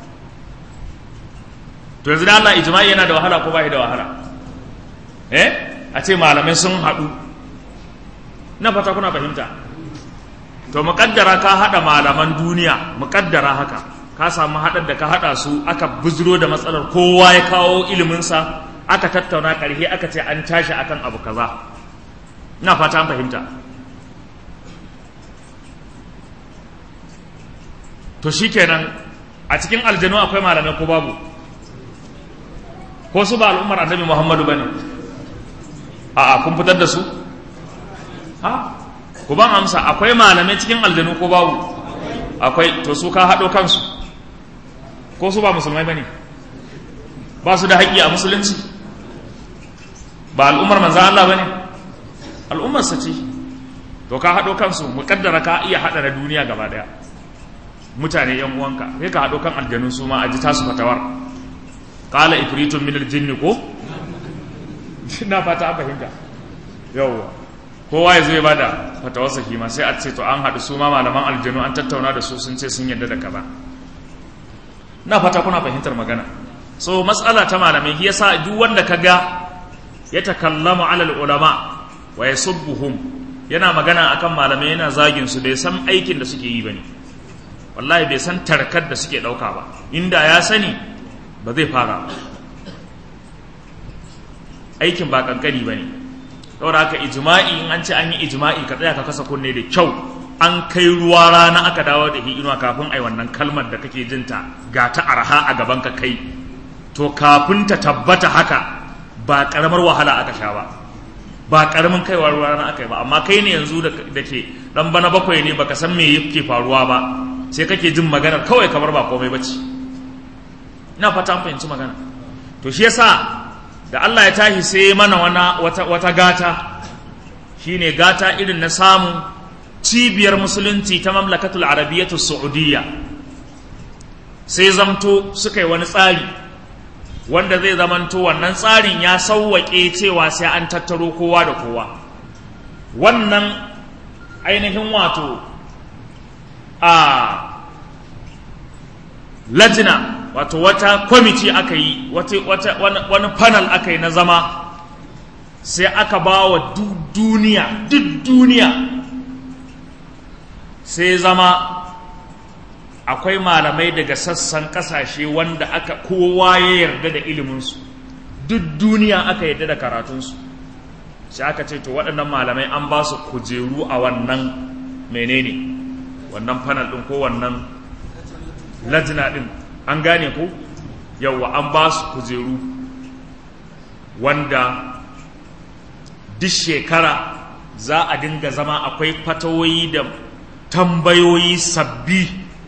to yanzu da Allah ijma'i yana da wahala ko ba da wahala eh a ce malamai sun haɗu na fata kuna fahimta to muƙaddara ka haɗa malaman duniya muƙaddara haka ka samu haɗar da ka haɗa su aka buzuro da matsalar kowa ya kawo iliminsa aka tattauna ƙarhe aka ce an tashi akan abu kaza ina fata an fahimta to shikenan a cikin aljanu akwai malamai ko babu ko su ba al'ummar annabi muhammadu bane a'a kun fitar da su ha ku ban amsa akwai malamai cikin aljanu ko babu akwai to su ka haɗo kansu ko su ba musulmai bane ba su da haƙƙi a musulunci ba al'ummar manzan Allah bane al'ummar sa ce to ka haɗo kansu muƙaddara ka iya haɗa na duniya gaba ɗaya mutane yan uwanka sai ka haɗo kan aljanu su ma a ji tasu fatawar qala ifritun min aljinn ko na fata an fahimta yawwa kowa ya zo ya bada fatawarsa shi ma sai a ce to an haɗu su ma malaman aljanu an tattauna da su sun ce sun yarda da kaza na fata kuna fahimtar magana so matsala ta malamai shi yasa duk wanda ka ga ya takallamu alal ulama wa yasubbuhum yana magana akan malamai yana zagin su bai san aikin da suke yi bane wallahi bai san tarkar da suke ɗauka ba inda ya sani ba zai fara aikin ba kankani ba ne saboda haka ijma'i in an ce an yi ijma'i ka tsaya ka kasa kunne da kyau an kai ruwa rana aka dawo da inuwa kafin ai wannan kalmar da kake jinta ga ta arha a gaban ka kai to kafin ta tabbata haka ba karamar wahala aka sha ba ba karamin kaiwa ruwa rana aka yi ba amma kai ne yanzu da ke dan bana bakwai ne baka san me yake faruwa ba sai kake jin maganar kawai kamar ba komai bace ina fata an fahimci magana to shi yasa da Allah ya tashi sai mana wana wata, wata gata shine gata irin na samu cibiyar musulunci ta mamlakatul arabiyyatu saudiya sai zamto suka yi wani tsari wanda zai zamanto wannan tsarin ya sauwaƙe cewa sai an tattaro kowa da kowa wannan ainihin wato a lajina wato wata kwamiti aka yi wani panel aka yi na zama sai aka ba wa duniya duk duniya sai zama akwai malamai daga sassan kasashe wanda aka kowa ya yarda da iliminsu duk duniya aka yarda da karatunsu sai aka ce to waɗannan malamai an ba su kujeru a wannan menene wannan panel ɗin ko wannan lajina ɗin an gane ko yauwa an ba su kujeru wanda duk shekara za a dinga zama akwai fatawoyi da tambayoyi sabbi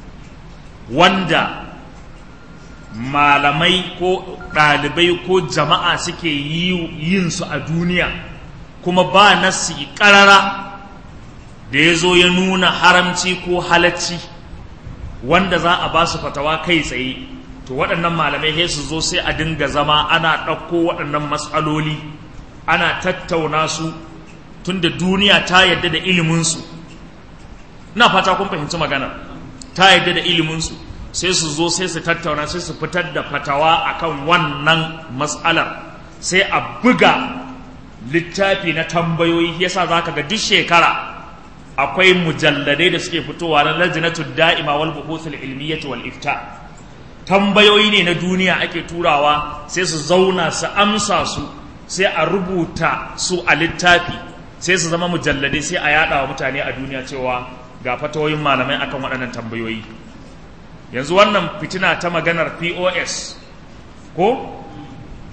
wanda malamai ko ɗalibai ko jama'a suke yin su a duniya kuma ba nasi ƙarara da ya zo ya nuna haramci ko halacci wanda za a ba su fatawa kai tsaye to waɗannan malamai sai su zo sai a dinga zama ana ɗauko waɗannan matsaloli ana tattauna su tunda duniya ta yadda da iliminsu ina fata kun fahimci magana ta yadda da iliminsu sai su zo sai su tattauna sai su fitar da fatawa akan wannan matsalar sai a buga littafi na tambayoyi yasa za ka ga duk shekara akwai mujalladai da suke fitowa na lajinatul da'ima wal buhuthul ilmiyyah wal ifta tambayoyi ne na duniya ake turawa sai su zauna su amsa su sai a rubuta su a littafi sai su zama mujalladai sai a yada wa mutane a duniya cewa ga fatawoyin malamai akan waɗannan tambayoyi yanzu wannan fitina ta maganar POS ko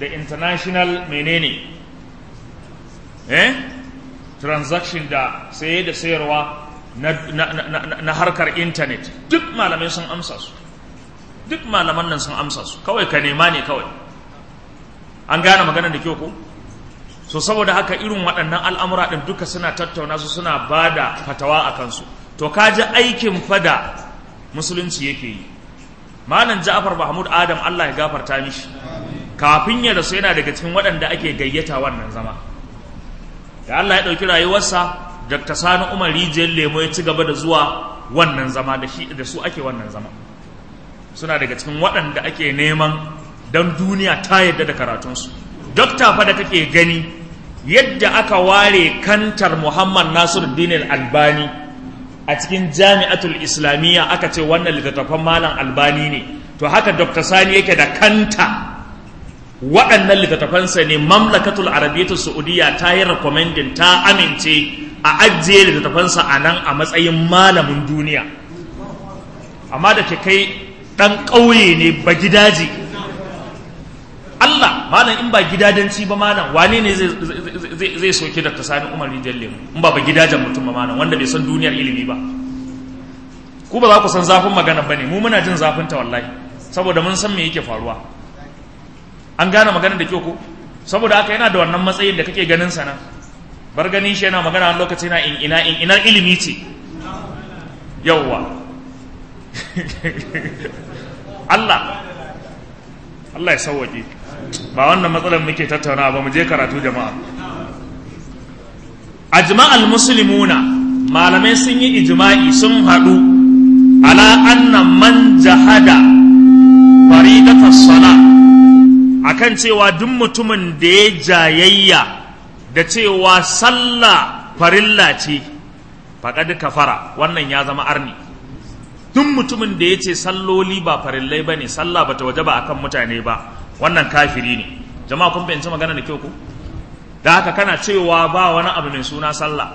da international menene eh transaction da saye da sayarwa na, na, na, na harkar intanet duk malamai sun amsa su duk malaman nan sun amsa su kawai ka nema ne kawai an gane maganar da kyau ko so saboda haka irin waɗannan al'amura ɗin duka suna tattauna su suna ba da fatawa a kansu to ka ji aikin fada musulunci yake yi malam ja'far mahmud adam allah ya gafarta mishi kafin ya rasu yana daga cikin waɗanda ake gayyata wannan zama da allah ya ɗauki rayuwarsa dr sani umar rijiyar lemo ya ci gaba da zuwa wannan zama da shi da su ake wannan zama suna daga cikin waɗanda ake neman don duniya ta yadda da karatunsu dokta fa da kake gani yadda aka ware kantar muhammad nasiruddin albani a cikin jami'atul islamiyya aka ce wannan littattafan malam albani ne to haka dr sani yake da kanta waɗannan littattafansa ne mamlakatul arabiyyatul saudiya ta yi recommending ta amince a ajiye littattafansa a nan a matsayin malamin duniya amma da ke kai ɗan ƙauye ne ba gidaje Allah malam in ba gidajenci ba malam wane ne zai soke da sani umar rijiyar lemu in ba ba gidajen mutum ba malam wanda bai san duniyar ilimi ba ku ba za ku san zafin magana ba ne mu muna jin zafin ta wallahi saboda mun san me yake faruwa an gane magana da kyau ko saboda haka yana da wannan matsayin da kake ganin sana bar ganin shi yana magana wani lokaci na in ina in inar ilimi ce yawwa Allah Allah ya sauwaƙe ba wannan matsalar muke tattauna ba mu je karatu jama'a ajma'al muslimuna malamai sun yi ijma'i sun haɗu ala anna man jahada faridatas sala akan cewa duk mutumin da ya jayayya da cewa sallah farilla ce faƙad kafara wannan ya zama arni duk mutumin da ya ce salloli ba farillai ba ne sallah ba ta waje ba akan mutane ba wannan kafiri ne jama'a kun fahimci magana da kyau ku da haka kana cewa ba wani abu mai suna sallah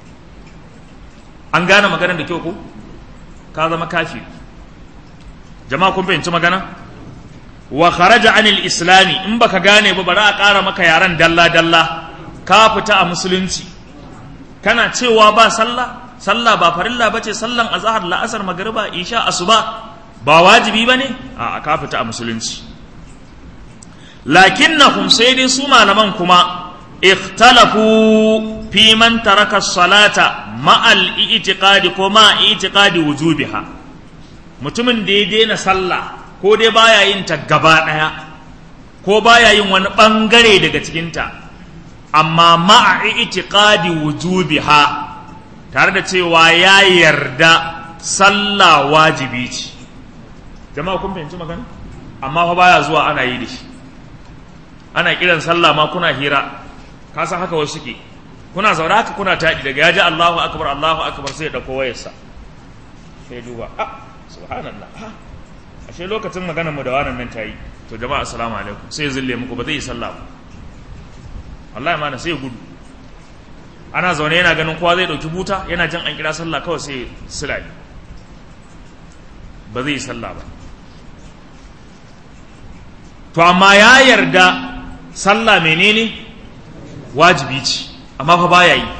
an gane magana da kyau ku ka zama kafiri jama'a kun fahimci magana wa kharaja anil islami in baka gane ba bari a ƙara maka yaran dalla dalla ka fita a musulunci kana cewa ba sallah sallah ba farilla ba ce sallan azahar la'asar magariba isha asuba ba wajibi ba ne a ka fita a musulunci lakinnahum sai dai su malaman kuma ikhtalafu fi man taraka salata ma'al i'tiqadi ko ma i'tiqadi wujubiha mutumin da ya daina sallah ko dai baya yin ta gaba daya ko baya yin wani bangare daga cikinta amma ma'a i'tiqadi wujubiha tare da cewa ya yarda sallah wajibi ce jama'a kun fahimci magana amma fa baya zuwa ana yi da shi ana kiran sallah ma kuna hira ka san haka wasu suke kuna zaune haka kuna taɗi daga ya ji Allahu akbar Allahu akbar sai ya dauko wayarsa sai duba ah subhanallah ah ashe lokacin maganar mu da wannan nan tayi to jama'a assalamu alaikum sai ya zille muku ba zai yi sallah ba wallahi ma na sai ya gudu ana zaune yana ganin kowa zai ɗauki buta yana jin an kira sallah kawai sai silai ba zai yi sallah ba to amma ya yarda sallah menene wajibi ce amma fa baya yi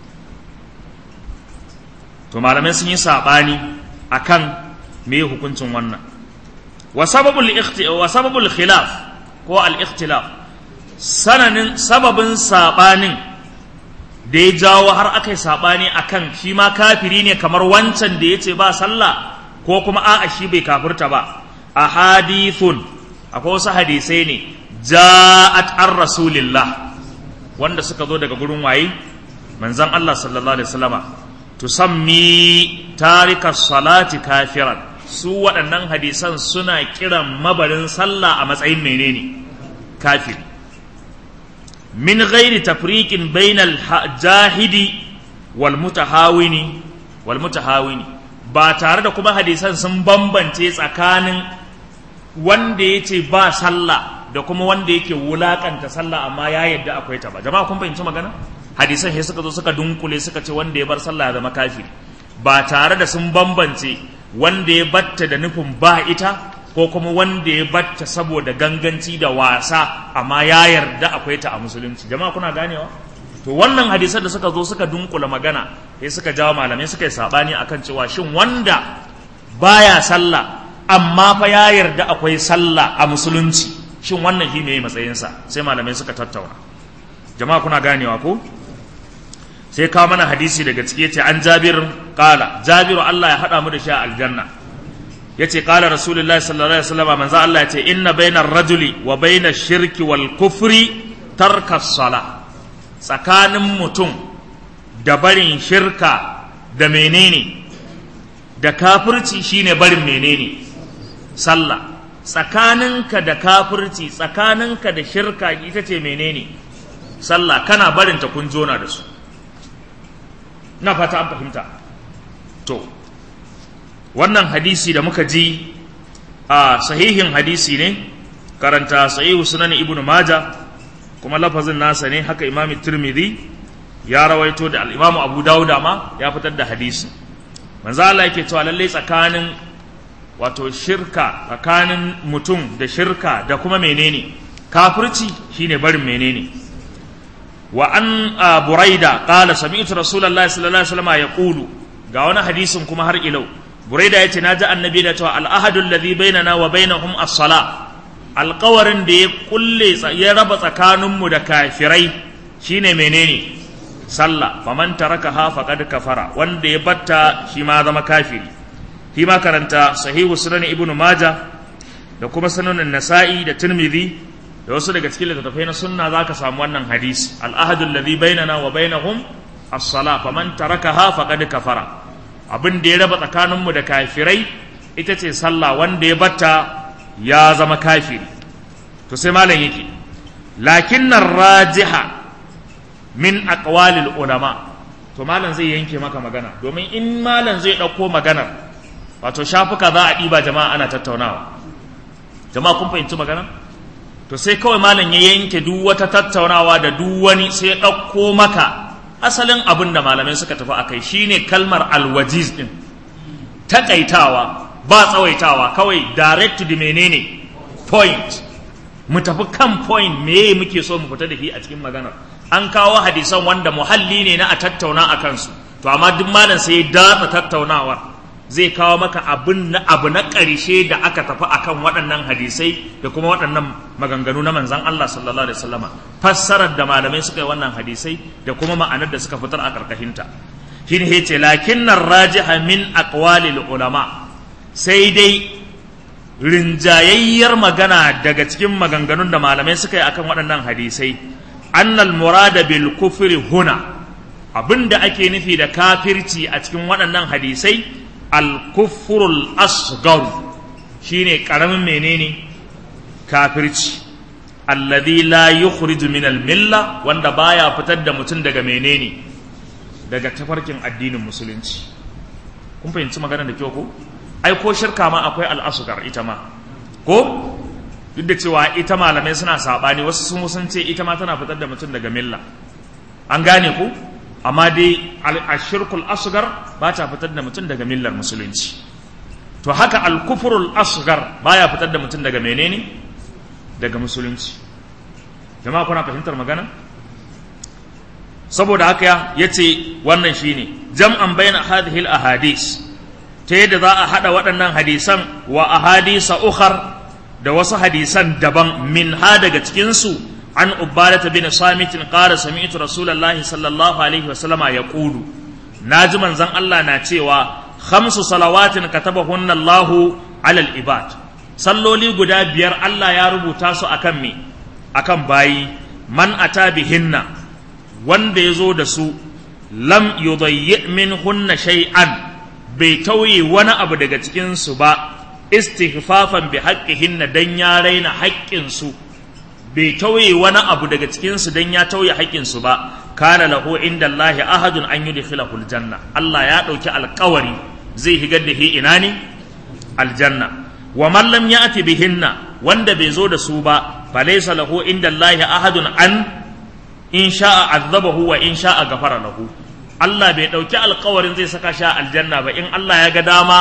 to malamai sun yi saɓani akan me hukuncin wannan wa sababul wa sababul khilaf ko al ikhtilaf sananin sababin saɓanin da ya jawo har aka yi saɓani a kan shi ma kafiri ne kamar wancan da ya ce ba sallah ko kuma a'a shi bai kafirta ba a hadithun akwai wasu hadisai ne ja'at an rasulillah wanda suka zo daga gurin waye manzon Allah sallallahu alaihi wasallama tusammi tarika salati kafiran su waɗannan hadisan suna kiran mabarin sallah a matsayin menene kafiri min ghairi tafriqin bainal jahidi wal mutahawini wal mutahawini ba tare da kuma hadisan sun bambance tsakanin wanda yace ba sallah da kuma wanda yake wulakanta sallah amma ya yadda akwai ta ba jama'a kun fahimci magana hadisan sai suka zo suka dunkule suka ce wanda ya bar sallah ya zama kafiri ba tare da sun bambance wanda ya batta da nufin ba ita ko kuma wanda ya batta saboda ganganci da wasa amma ya yarda akwai ta a musulunci jama'a kuna ganewa to wannan hadisan da suka zo suka dunkula magana sai suka jawo malamai suka yi sabani akan cewa shin wanda baya sallah amma fa ya yarda akwai sallah a musulunci shin wannan shi ne matsayinsa sai malamai suka tattauna jama'a kuna ganewa ko sai kawo mana hadisi daga ciki yace an jabir qala jabiru Allah ya hada mu da shi a aljanna yace qala rasulullahi sallallahu alaihi wasallam manzo Allah yace inna bainar rajuli wa bainash shirki wal kufri tarka sala tsakanin mutum da barin shirka da menene da kafirci shine barin menene sallah tsakaninka da kafirci tsakaninka da shirka ita ce menene sallah kana barinta kun jona da su na fata an fahimta to wannan hadisi da muka ji a sahihin hadisi ne karanta sahihu sunan ibnu maja kuma lafazin nasa ne haka imam tirmidhi ya rawaito da al-imamu abu dawuda ma ya fitar da hadisi manzo Allah yake cewa lalle tsakanin wato shirka tsakanin mutum da shirka da kuma menene kafirci shine barin menene wa an buraida qala sami'tu rasulullahi sallallahu alaihi wasallam yaqulu ga wani hadisin kuma har ilau buraida yace naji annabi da cewa al-ahadu alladhi bainana wa bainahum as-sala alƙawarin da ya kulle ya raba tsakaninmu da kafirai shine menene sallah faman tarakaha faqad kafara wanda ya batta shi ma zama kafiri shi ma karanta sahihu sunan ibnu maja da kuma sunanin nasa'i da tirmidhi da wasu daga cikin littattafai na sunna zaka samu wannan hadisi al-ahadu alladhi bainana wa bainahum as-salah faman tarakaha faqad kafara abin da ya raba tsakaninmu da kafirai ita ce sallah wanda ya batta ya zama kafiri to sai malam yake lakinnar rajiha min aqwalil ulama to malam zai yanke maka magana domin in malam zai ɗauko maganar wato shafuka za a ɗiba jama'a ana tattaunawa jama'a kun fahimci magana to sai kawai malam ya yanke duk wata tattaunawa da duk wani sai ya ɗauko maka asalin abin da malamai suka tafi a kai shine kalmar alwajiz din takaitawa ba tsawaitawa kawai direct to the menene point mu tafi kan point me muke so mu fita da shi a cikin maganar an kawo hadisan wanda muhalli ne na a tattauna a kansu to amma duk malam sai ya datsa tattaunawar zai kawo maka abin na abu na ƙarshe da aka tafi akan waɗannan hadisai da kuma waɗannan maganganu na manzon Allah sallallahu alaihi wasallama fassarar da malamai suka yi wannan hadisai da kuma ma'anar da suka fitar a karkashinta shine yace lakinnar rajiha min aqwalil ulama sai dai rinjayayyar magana daga cikin maganganun da malamai suka yi akan waɗannan hadisai annal murada bil kufri huna abinda ake nufi da kafirci a cikin waɗannan hadisai al kufrul asghar shine karamin menene kafirci alladhi la yukhriju min al milla wanda baya fitar da mutum daga menene daga tafarkin addinin musulunci kun fahimci magana da kyau ko ai ko shirka ma akwai al'asugar ita ma ko duk da cewa ita malamai suna saɓani wasu sun sun ce ita ma tana fitar da mutum daga milla an gane ku amma dai ashirkul asgar ba ta fitar da mutum daga millar musulunci to haka alkufurul asgar baya fitar da mutum daga menene daga musulunci jama'a kuna fahimtar magana saboda haka ya ce wannan shine jam'an bayna hadhihi al-ahadis ta yadda za a haɗa waɗannan hadisan wa ahadisa ukhar da wasu hadisan daban min ha daga cikinsu an ubadata bin samitin qala sami'tu rasulullahi sallallahu alaihi wa sallama yaqulu naji manzon Allah na cewa khamsu salawatin katabahunna Allahu alal ibad salloli guda biyar Allah ya rubuta su akan me akan bayi man ata bihinna wanda ya zo da su lam yudayyi minhunna shay'an bai tauye wani abu daga cikinsu ba istihfafan bi haqqihinna dan ya raina haƙƙinsu bai tauye wani abu daga cikinsu dan ya tauye haƙƙinsu ba kana lahu inda Allah ahadun an yudkhilahu aljanna Allah ya ɗauki alƙawari zai higar da hi ina ne aljanna wa man lam ya'ti bihinna wanda bai zo da su ba falaysa lahu inda Allah ahadun an in sha'a azabahu wa in sha'a ghafara lahu Allah bai ɗauki alkawarin zai saka sha aljanna ba in Allah ya ga dama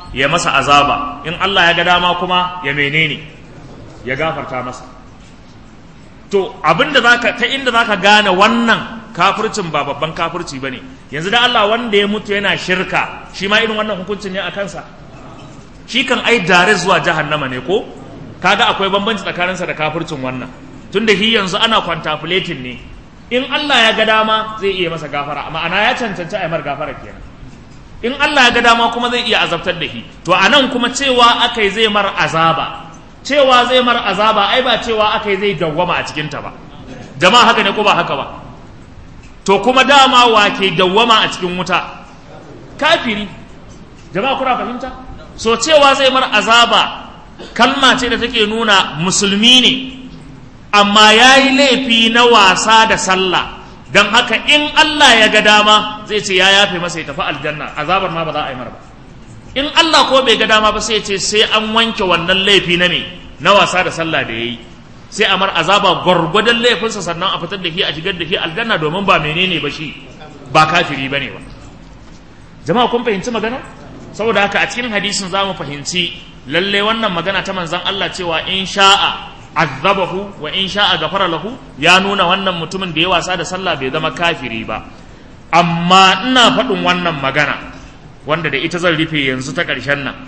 ya masa azaba in Allah ya ga dama kuma ya menene ya gafarta masa to abinda zaka ta inda zaka gane wannan kafircin ba babban kafirci bane yanzu da Allah wanda ya mutu yana shirka shi ma irin wannan hukuncin ne a kansa shi kan ai dare zuwa jahannama ne ko kaga akwai bambanci tsakaninsa da kafircin wannan tunda shi yanzu ana contemplating ne in Allah ya ga dama zai iya masa gafara ma'ana ya cancanci a mar gafara kenan in Allah ya ga dama kuma zai iya azabtar da shi to anan kuma cewa akai zai mar azaba cewa zai mar azaba ai ba cewa akai zai dawwama a cikin ta ba jama'a haka ne ko ba haka ba to kuma dama wa ke dawwama a cikin wuta kafiri jama'a kuna fahimta so cewa zai mar azaba kalma ce da take nuna musulmi ne amma ya yi laifi na wasa da sallah don haka in Allah ya ga dama zai ce ya yafe masa ya tafi aljanna azabar ma ba za a yi mar ba in Allah ko bai ga dama ba sai ce sai an wanke wannan laifi na me na wasa da sallah da ya yi sai a mar azaba gwargwadon laifinsa sannan a fitar da shi a shigar da shi aljanna domin ba menene ba shi ba kafiri ba ne ba jama'a kun fahimci magana saboda haka a cikin hadisin za mu fahimci lalle wannan magana ta manzan Allah cewa in sha'a azabahu wa in sha'a gafara lahu ya nuna wannan mutumin da ya wasa da sallah bai zama kafiri ba amma ina faɗin wannan magana wanda da ita zan rufe yanzu ta ƙarshen nan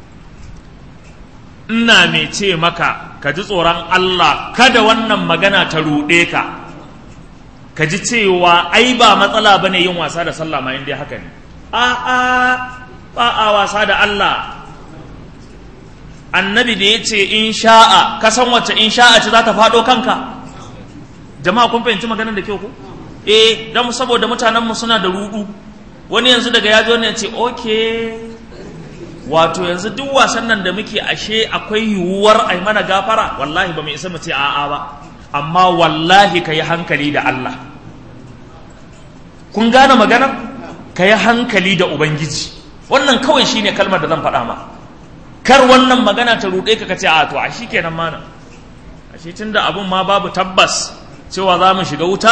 ina mai ce maka ka ji tsoron Allah kada wannan magana ta ruɗe ka ka ji cewa ai ba matsala bane yin wasa da sallah ma inda haka ne a'a ba a wasa da Allah annabi da ya ce in sha'a ka san wacce in sha'a ce za ta faɗo kanka jama'a kun fahimci maganar da kyau ku eh dan saboda mutanenmu suna da rudu wani yanzu daga ya zo ne ce oke wato yanzu duk wasan nan da muke ashe akwai yiwuwar ai mana gafara wallahi ba mu isa mu ce a'a ba amma wallahi ka yi hankali da Allah kun gane maganar ka yi hankali da ubangiji wannan kawai shine kalmar da zan faɗa ma kar wannan magana ta ruɗe ka kace a to a shi kenan mana a shi tunda abun ma babu tabbas cewa za mu shiga wuta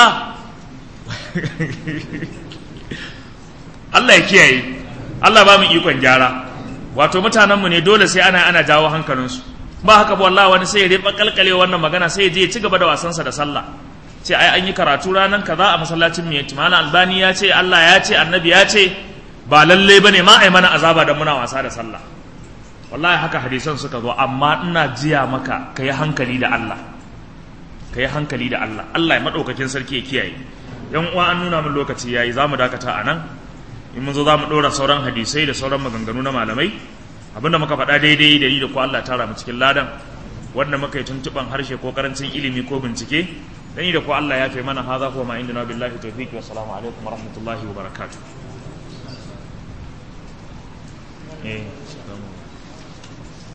Allah ya kiyaye Allah ba mu ikon gyara wato mutanenmu ne dole sai ana ana jawo hankalinsu ba haka ba wallahi wani sai ya riba kalkale wannan magana sai ya je ya ci gaba da wasansa da sallah sai ai an yi karatu ranan kaza a masallacin miyati malam albani ya ce Allah ya ce annabi ya ce ba lalle bane ma ai mana azaba da muna wasa da sallah wallahi haka hadisan suka zo amma ina jiya maka ka yi hankali da Allah ka yi hankali da Allah Allah ya maɗaukakin sarki ya kiyaye yan uwa an nuna min lokaci yayi za mu dakata a nan in mun zo za mu ɗora sauran hadisai da sauran maganganu na malamai abinda muka faɗa daidai da ni da ku Allah tara mu cikin ladan wanda muka yi tuntuɓan harshe ko karancin ilimi ko bincike da ni da ku Allah ya kai mana haza ko ma indina billahi tawfiq wa assalamu alaikum wa rahmatullahi wa barakatuh eh